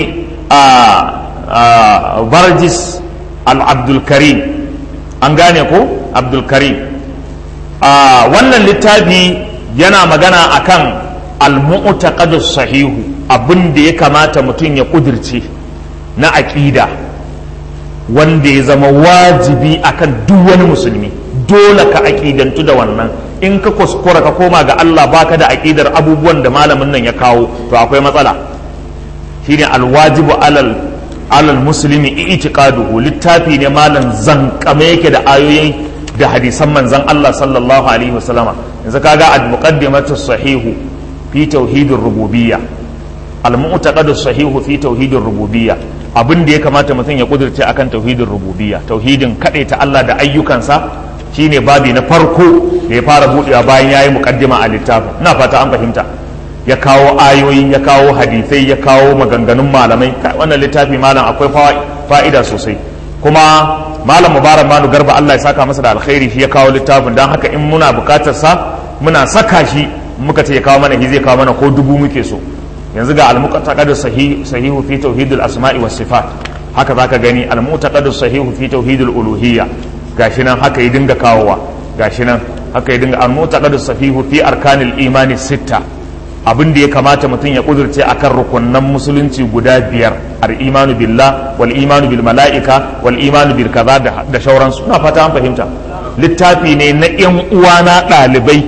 barjis al-abdulkarim an gane ko abdulkarim wannan littafi yana magana akan al-mu'taqadu sahihu abin da ya kamata mutum ya kudirce na aƙida wanda ya zama wajibi akan duk wani musulmi dole ka aƙidantu da wannan in ka kuskura ka koma ga Allah baka da aƙidar abubuwan da malamin nan ya kawo to akwai matsala shine alwajibu alal alal muslimi i'tiqaduhu littafi ne malam zankame yake da ayoyi da hadisan manzon Allah sallallahu alaihi wasallama yanzu kaga al-muqaddimatu sahihu fi tauhidir rububiyya al-mu'taqadu sahihu fi tauhidir rububiyya abin da ya kamata mutum ya kudurce akan tauhidin rububiyya tauhidin ta Allah da ayyukansa shine babi na farko da ya fara budewa bayan yayi muqaddima a littafin ina fata an fahimta ya kawo ayoyi ya kawo hadisai ya kawo maganganun malamai wannan littafi malam akwai fa'ida sosai kuma malam mubarak manu garba Allah ya saka masa da alkhairi shi ya kawo littafin don haka in muna bukatar sa muna saka shi muka ce ya kawo mana shi zai kawo mana ko dubu muke so yanzu ga al-muqtaqadu sahihu fi tauhidil asma'i was sifat haka zaka gani al-muqtaqadu sahihu fi tauhidil uluhiyya gashi nan haka ya dinga kawowa gashi nan haka ya dinga al-muqtaqadu sahihu fi arkanil imani sitta abin da ya kamata mutum ya kudurce akan rukunnan musulunci guda biyar al-imanu billah wal imanu bil mala'ika wal imanu bil kaza da shauransu na fata an fahimta littafi ne na yan uwana ɗalibai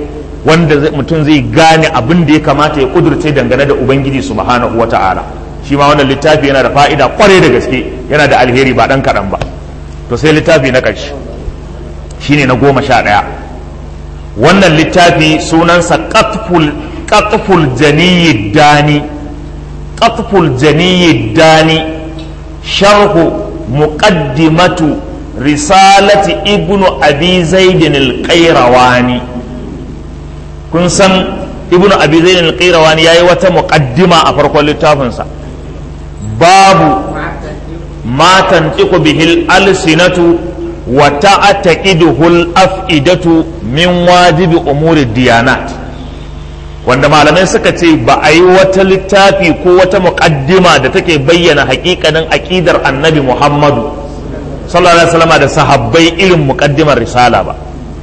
wanda mutum zai gane abin da ya kamata ya kudurce dangane da ubangiji subhanahu wa ta'ala shi ma wannan littafi yana da fa'ida kwarai da gaske yana da alheri ba dan kaɗan ba to sai littafi na ƙarshe shine na goma sha ɗaya wannan littafi sunansa qatful janiyyi dani qatful janiyyi dani sharhu muqaddimatu risalati ibnu abi zaidin al-qayrawani kun san ibnu abi zaidin al-qayrawani yayi wata muqaddima a farkon littafinsa babu ma tantiqu bihil alsinatu wa ta'taqiduhu al-af'idatu min wajibi umuri diyanat wanda malamai suka ce ba a yi wata littafi ko wata muqaddima da take bayyana hakikanin aqidar annabi muhammadu sallallahu alaihi wasallam da sahabbai irin muqaddimar risala ba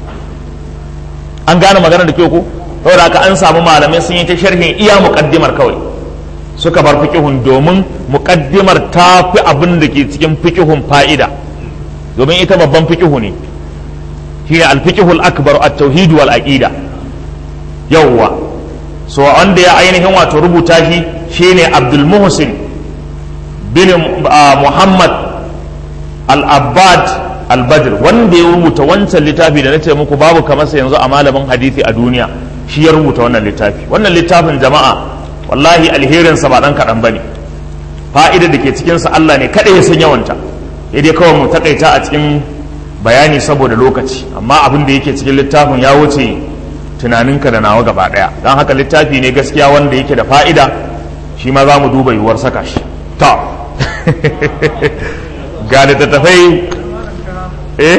an gane magana da kyau ko saboda haka an samu malamai sun yi ta sharhin iya muqaddimar kawai suka bar fiqhun domin muqaddimar ta fi abin da ke cikin fiqhun fa'ida domin ita babban fiqhu ne shine al-fiqhul akbar at-tauhid wal aqida yawwa so wanda ya ainihin wato rubuta shi shine Abdul Muhsin bin Muhammad al-abbad al-badr wanda ya rubuta wancan littafi da na ce muku babu kamar sa yanzu a malamin hadisi a duniya shi ya rubuta wannan littafi wannan littafin jama'a wallahi alherinsa ba dan kaɗan bane fa'ida da ke cikinsa Allah ne kaɗai ya san yawanta dai kawai mu takaita a cikin bayani saboda lokaci amma abin da yake cikin littafin ya wuce tunaninka da nawa gaba ɗaya don haka littafi ne gaskiya wanda yake da fa'ida shi ma za mu duba yiwuwar saka shi ta ga littattafai eh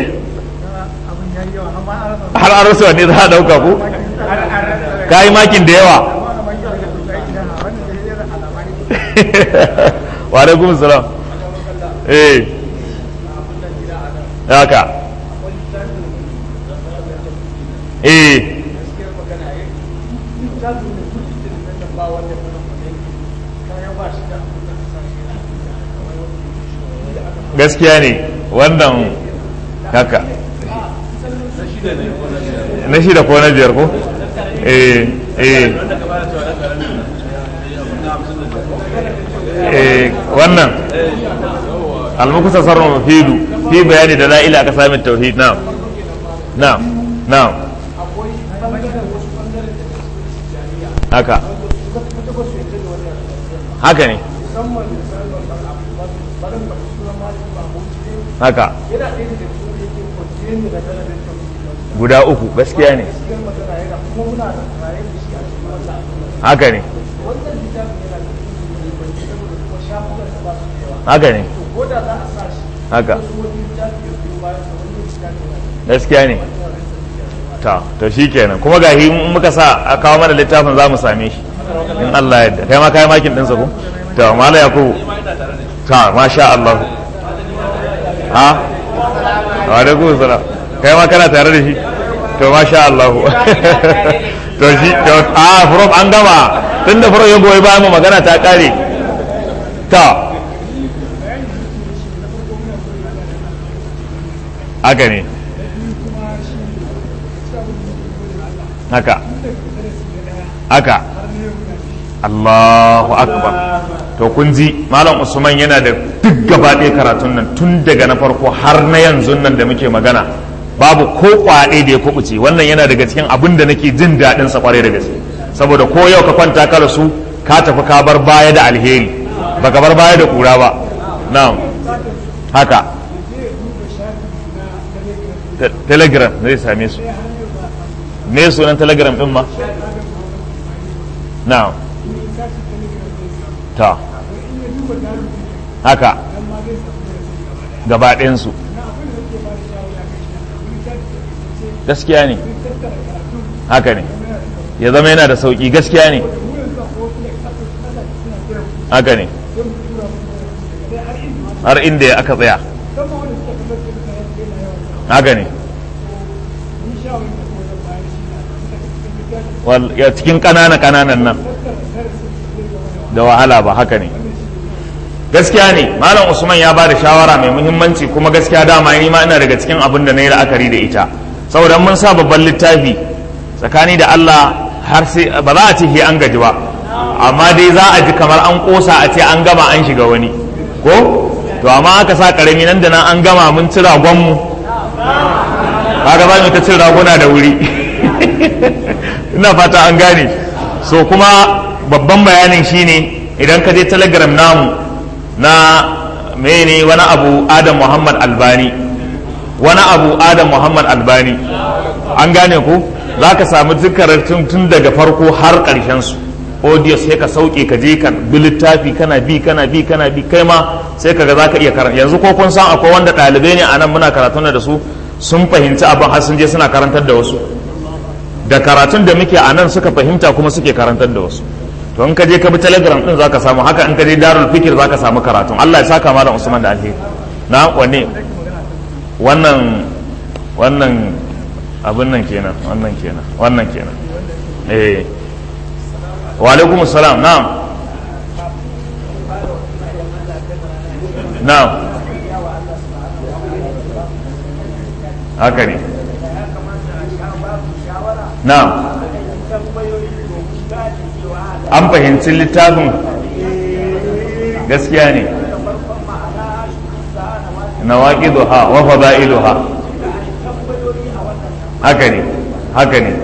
har an rasa ne za a ɗauka ko ka yi makin da yawa wa alaikum salam eh haka eh gaskiya ne wannan haka na shida ko na biyar ko eh eh eh wannan almukusa sarra mafidu fi bayani da la'ila aka sami tauhid na'am na'am na'am haka haka ne haka guda uku gaskiya ne haka ne haka ne haka gaskiya ne ta to shi kenan kuma ga in muka sa a kawo mana littafin za mu same shi in Allah yadda kai ma kai makin ɗinsa ko ta mala yakubu ta masha Allah ha wa da ku sala kai ma kana tare da shi to masha Allah to shi to a from an gama tunda from ya goyi bayan mu magana ta kare ta haka ne haka haka Allahu akbar to kun ji malam usman yana da duk gaba ɗaya karatun nan tun daga na farko har na yanzu nan da muke magana babu ko kwaɗe da ya kubuce wannan yana daga cikin abin da nake jin daɗin sa kwarai da gaske saboda ko yau ka kwanta ka rasu ka tafi ka bar baya da alheri baka bar baya da kura ba na'am haka telegram zai same su me sunan telegram din ma na'am ta haka gaba ɗayansu gaskiya ne haka ne ya zama yana da sauƙi gaskiya ne haka ne har inda aka tsaya haka ne ya cikin ƙanana ƙananan nan da wahala ba haka ne gaskiya ne malam usman ya ba da shawara mai muhimmanci kuma gaskiya dama ni ma ina daga cikin abin da na yi la'akari da ita saboda mun sa babban littafi tsakani da Allah har sai ba za a ce an gaji ba amma dai za a ji kamar an kosa a ce an gama an shiga wani ko to amma aka sa karami nan da nan an gama mun ci ragonmu kaga za mu ta cin raguna da wuri ina fata an gane so kuma babban bayanin shine idan ka je telegram namu na mene wani abu adam muhammad albani wani abu adam muhammad albani an gane ku za ka samu zikaratun tun daga farko har ƙarshen su audio sai ka sauke ka je ka bi littafi kana bi kana bi kana bi kai ma sai ka ga za ka iya karanta yanzu ko kun san akwai wanda ɗalibai ne a nan muna karatun da su sun fahimci abin har sun je suna karantar da wasu da karatun da muke a nan suka fahimta kuma suke karantar da wasu to in ka je ka bi telegram din zaka samu haka in ka je darul fikir zaka samu karatun Allah ya saka malam Usman da alheri na wanne wannan wannan abin nan kenan wannan kenan wannan kenan eh wa alaikum assalam na'am na'am haka ne na'am an fahimci littafin gaskiya ne na waƙi duha wa fada'iluha haka ne haka ne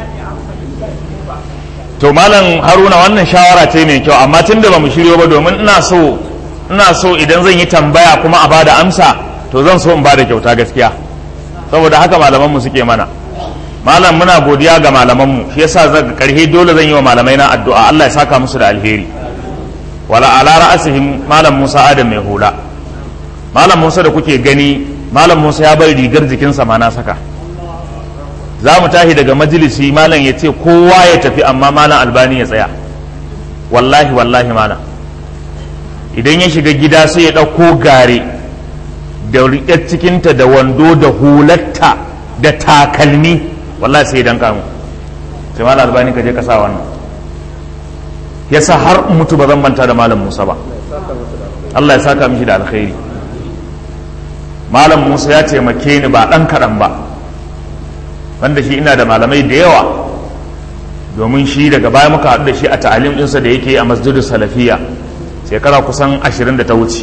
to malam haruna wannan shawara ce mai kyau amma tun da ba mu shiryo ba domin ina so ina so idan zan yi tambaya kuma a bada amsa to zan so in bada kyauta gaskiya saboda haka malamanmu suke mana malam muna godiya ga malamanmu shi yasa zan karhe dole zan yi wa malamai na addu'a Allah ya saka musu da alheri wala ala ra'asihim malam Musa Adam mai hula malam Musa da kuke gani malam Musa ya bar rigar jikinsa ma na saka za mu tashi daga majalisi malam ya ce kowa ya tafi amma malam albani ya tsaya wallahi wallahi malam idan ya shiga gida sai ya ɗauko gare da riƙar cikinta da wando da hulatta da takalmi wallahi sai dan kamu sai malam albani ka je ka sa wannan yasa har mutu ba zan manta da malam Musa ba Allah ya saka mishi da alkhairi malam Musa ya taimake ni ba dan kaɗan ba wanda shi ina da malamai da yawa domin shi daga baya muka haɗu da shi a ta'alim ɗinsa da yake a masjidin salafiya shekara kusan ashirin da ta wuce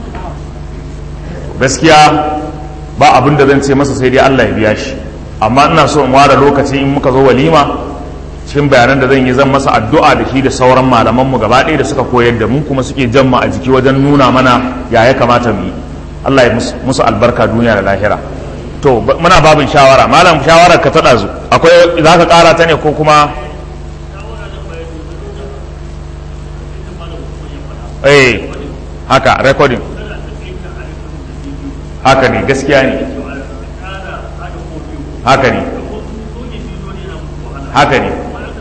gaskiya ba abin da zan ce masa sai dai Allah ya biya shi amma ina so in ware lokaci in muka zo walima cikin bayanan da zan yi zan masa addu'a da shi da sauran malaman mu gaba ɗaya da suka koyar da mu kuma suke jamma a jiki wajen nuna mana ya ya kamata mu yi Allah ya musu albarka duniya da lahira to muna babin shawara malam shawarar ka taɗa zu akwai za ka ƙara ta ne ko kuma eh haka recording haka ne gaskiya ne haka ne haka ne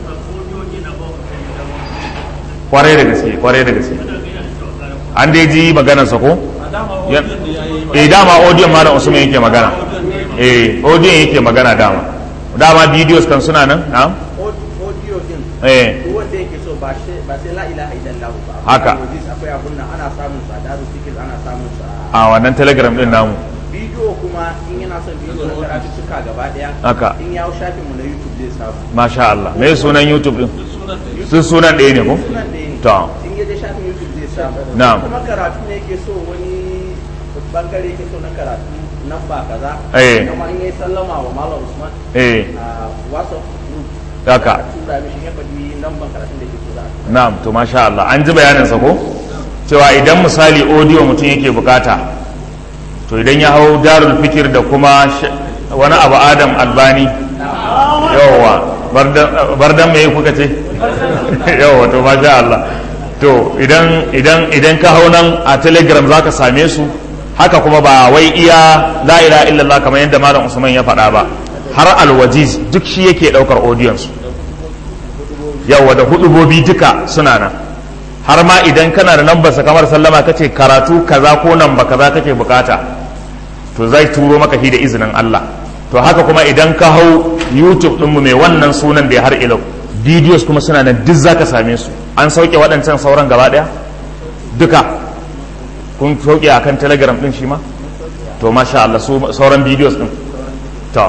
kwarai da gaske kwarai da gaske an dai ji maganarsa ko eh dama audio malam usman yake magana eh audio yake magana dama dama videos kan suna nan na audio din eh wanda yake so ba sai ba sai la ilaha illallah ba Haka. akwai abun nan ana samun sa daru fikir ana samun sa a wannan telegram din namu bidiyo kuma in yana son bidiyo na karatu suka gaba daya Haka. in ya hau shafin mu na youtube zai samu masha Allah me sunan youtube din sun sunan ɗaya ne ko sunan da ne to in ya je shafin youtube zai samu Na'am. kuma karatu ne yake so wani bangare yake so na karatu nan ba kaza Eh. kuma in yayi sallama wa malam usman eh a whatsapp group haka a tura mishi ya faɗi lambar karatun da yake so za a na'am to masha Allah an ji bayanin sa ko cewa idan misali audio mutum yake bukata to idan ya hau darul fikir da kuma sh- wani abu adam albani yawwa bardan- bardan me kuka ce yawwa to masha Allah to idan idan idan ka hau nan a telegram zaka same su haka kuma ba wai iya la ilaha illallah kamar yadda malam usman ya faɗa ba har alwajiz duk shi yake ɗaukar audiyon su yawa da hudubobi duka suna nan har ma idan kana da nambarsa kamar sallama kace karatu kaza ko namba kaza kake bukata to zai turo maka shi da izinin Allah to haka kuma idan ka hau YouTube ɗinmu mai wannan sunan da ya har ilau videos kuma suna nan duk zaka same su an sauke waɗancan sauran gaba ɗaya duka kun sauke akan telegram ɗin shi ma to masha Allah su sauran videos ɗin to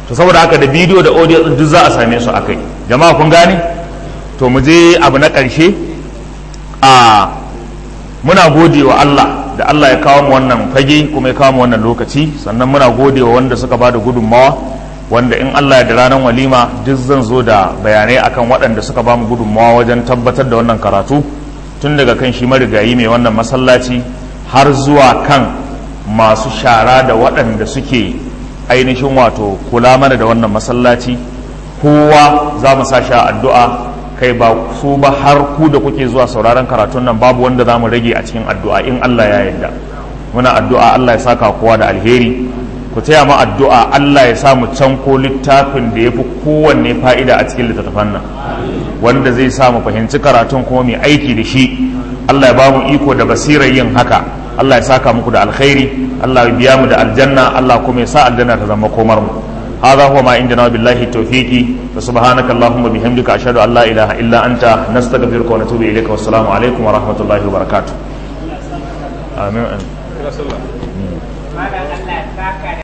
to saboda haka da bidiyo da audio din duk za a same su akai jama'a kun gane to mu je abu na ƙarshe a muna gode wa Allah da Allah ya kawo mu wannan fage kuma ya kawo mu wannan lokaci sannan muna gode wa wanda suka bada gudunmawa wanda in Allah ya da ranar walima duk zan zo da bayanai akan waɗanda suka ba mu gudunmawa wajen tabbatar da wannan karatu tun daga kan shi marigayi mai wannan masallaci har zuwa kan masu shara da waɗanda suke ainihin wato kula mana da wannan masallaci kowa za mu sa sha addu'a kai ba su ba har ku da kuke zuwa sauraron karatun nan babu wanda za mu rage a cikin addu'a in Allah ya yarda muna addu'a Allah ya saka kowa da alheri ku taya mu addu'a Allah ya sa mu can ko littafin da ya fi kowanne fa'ida a cikin littattafan nan wanda zai sa mu fahimci karatun kuma mai aiki da shi Allah ya ba mu iko da basirar yin haka Allah ya saka muku da alkhairi Allah ya biya mu da aljanna Allah kuma ya sa aljanna ta zama komar mu هذا هو ما عندنا بالله التوفيق فسبحانك اللهم وبحمدك أشهد أن لا إله إلا أنت نستغفرك ونتوب إليك والسلام عليكم ورحمة الله وبركاته آمين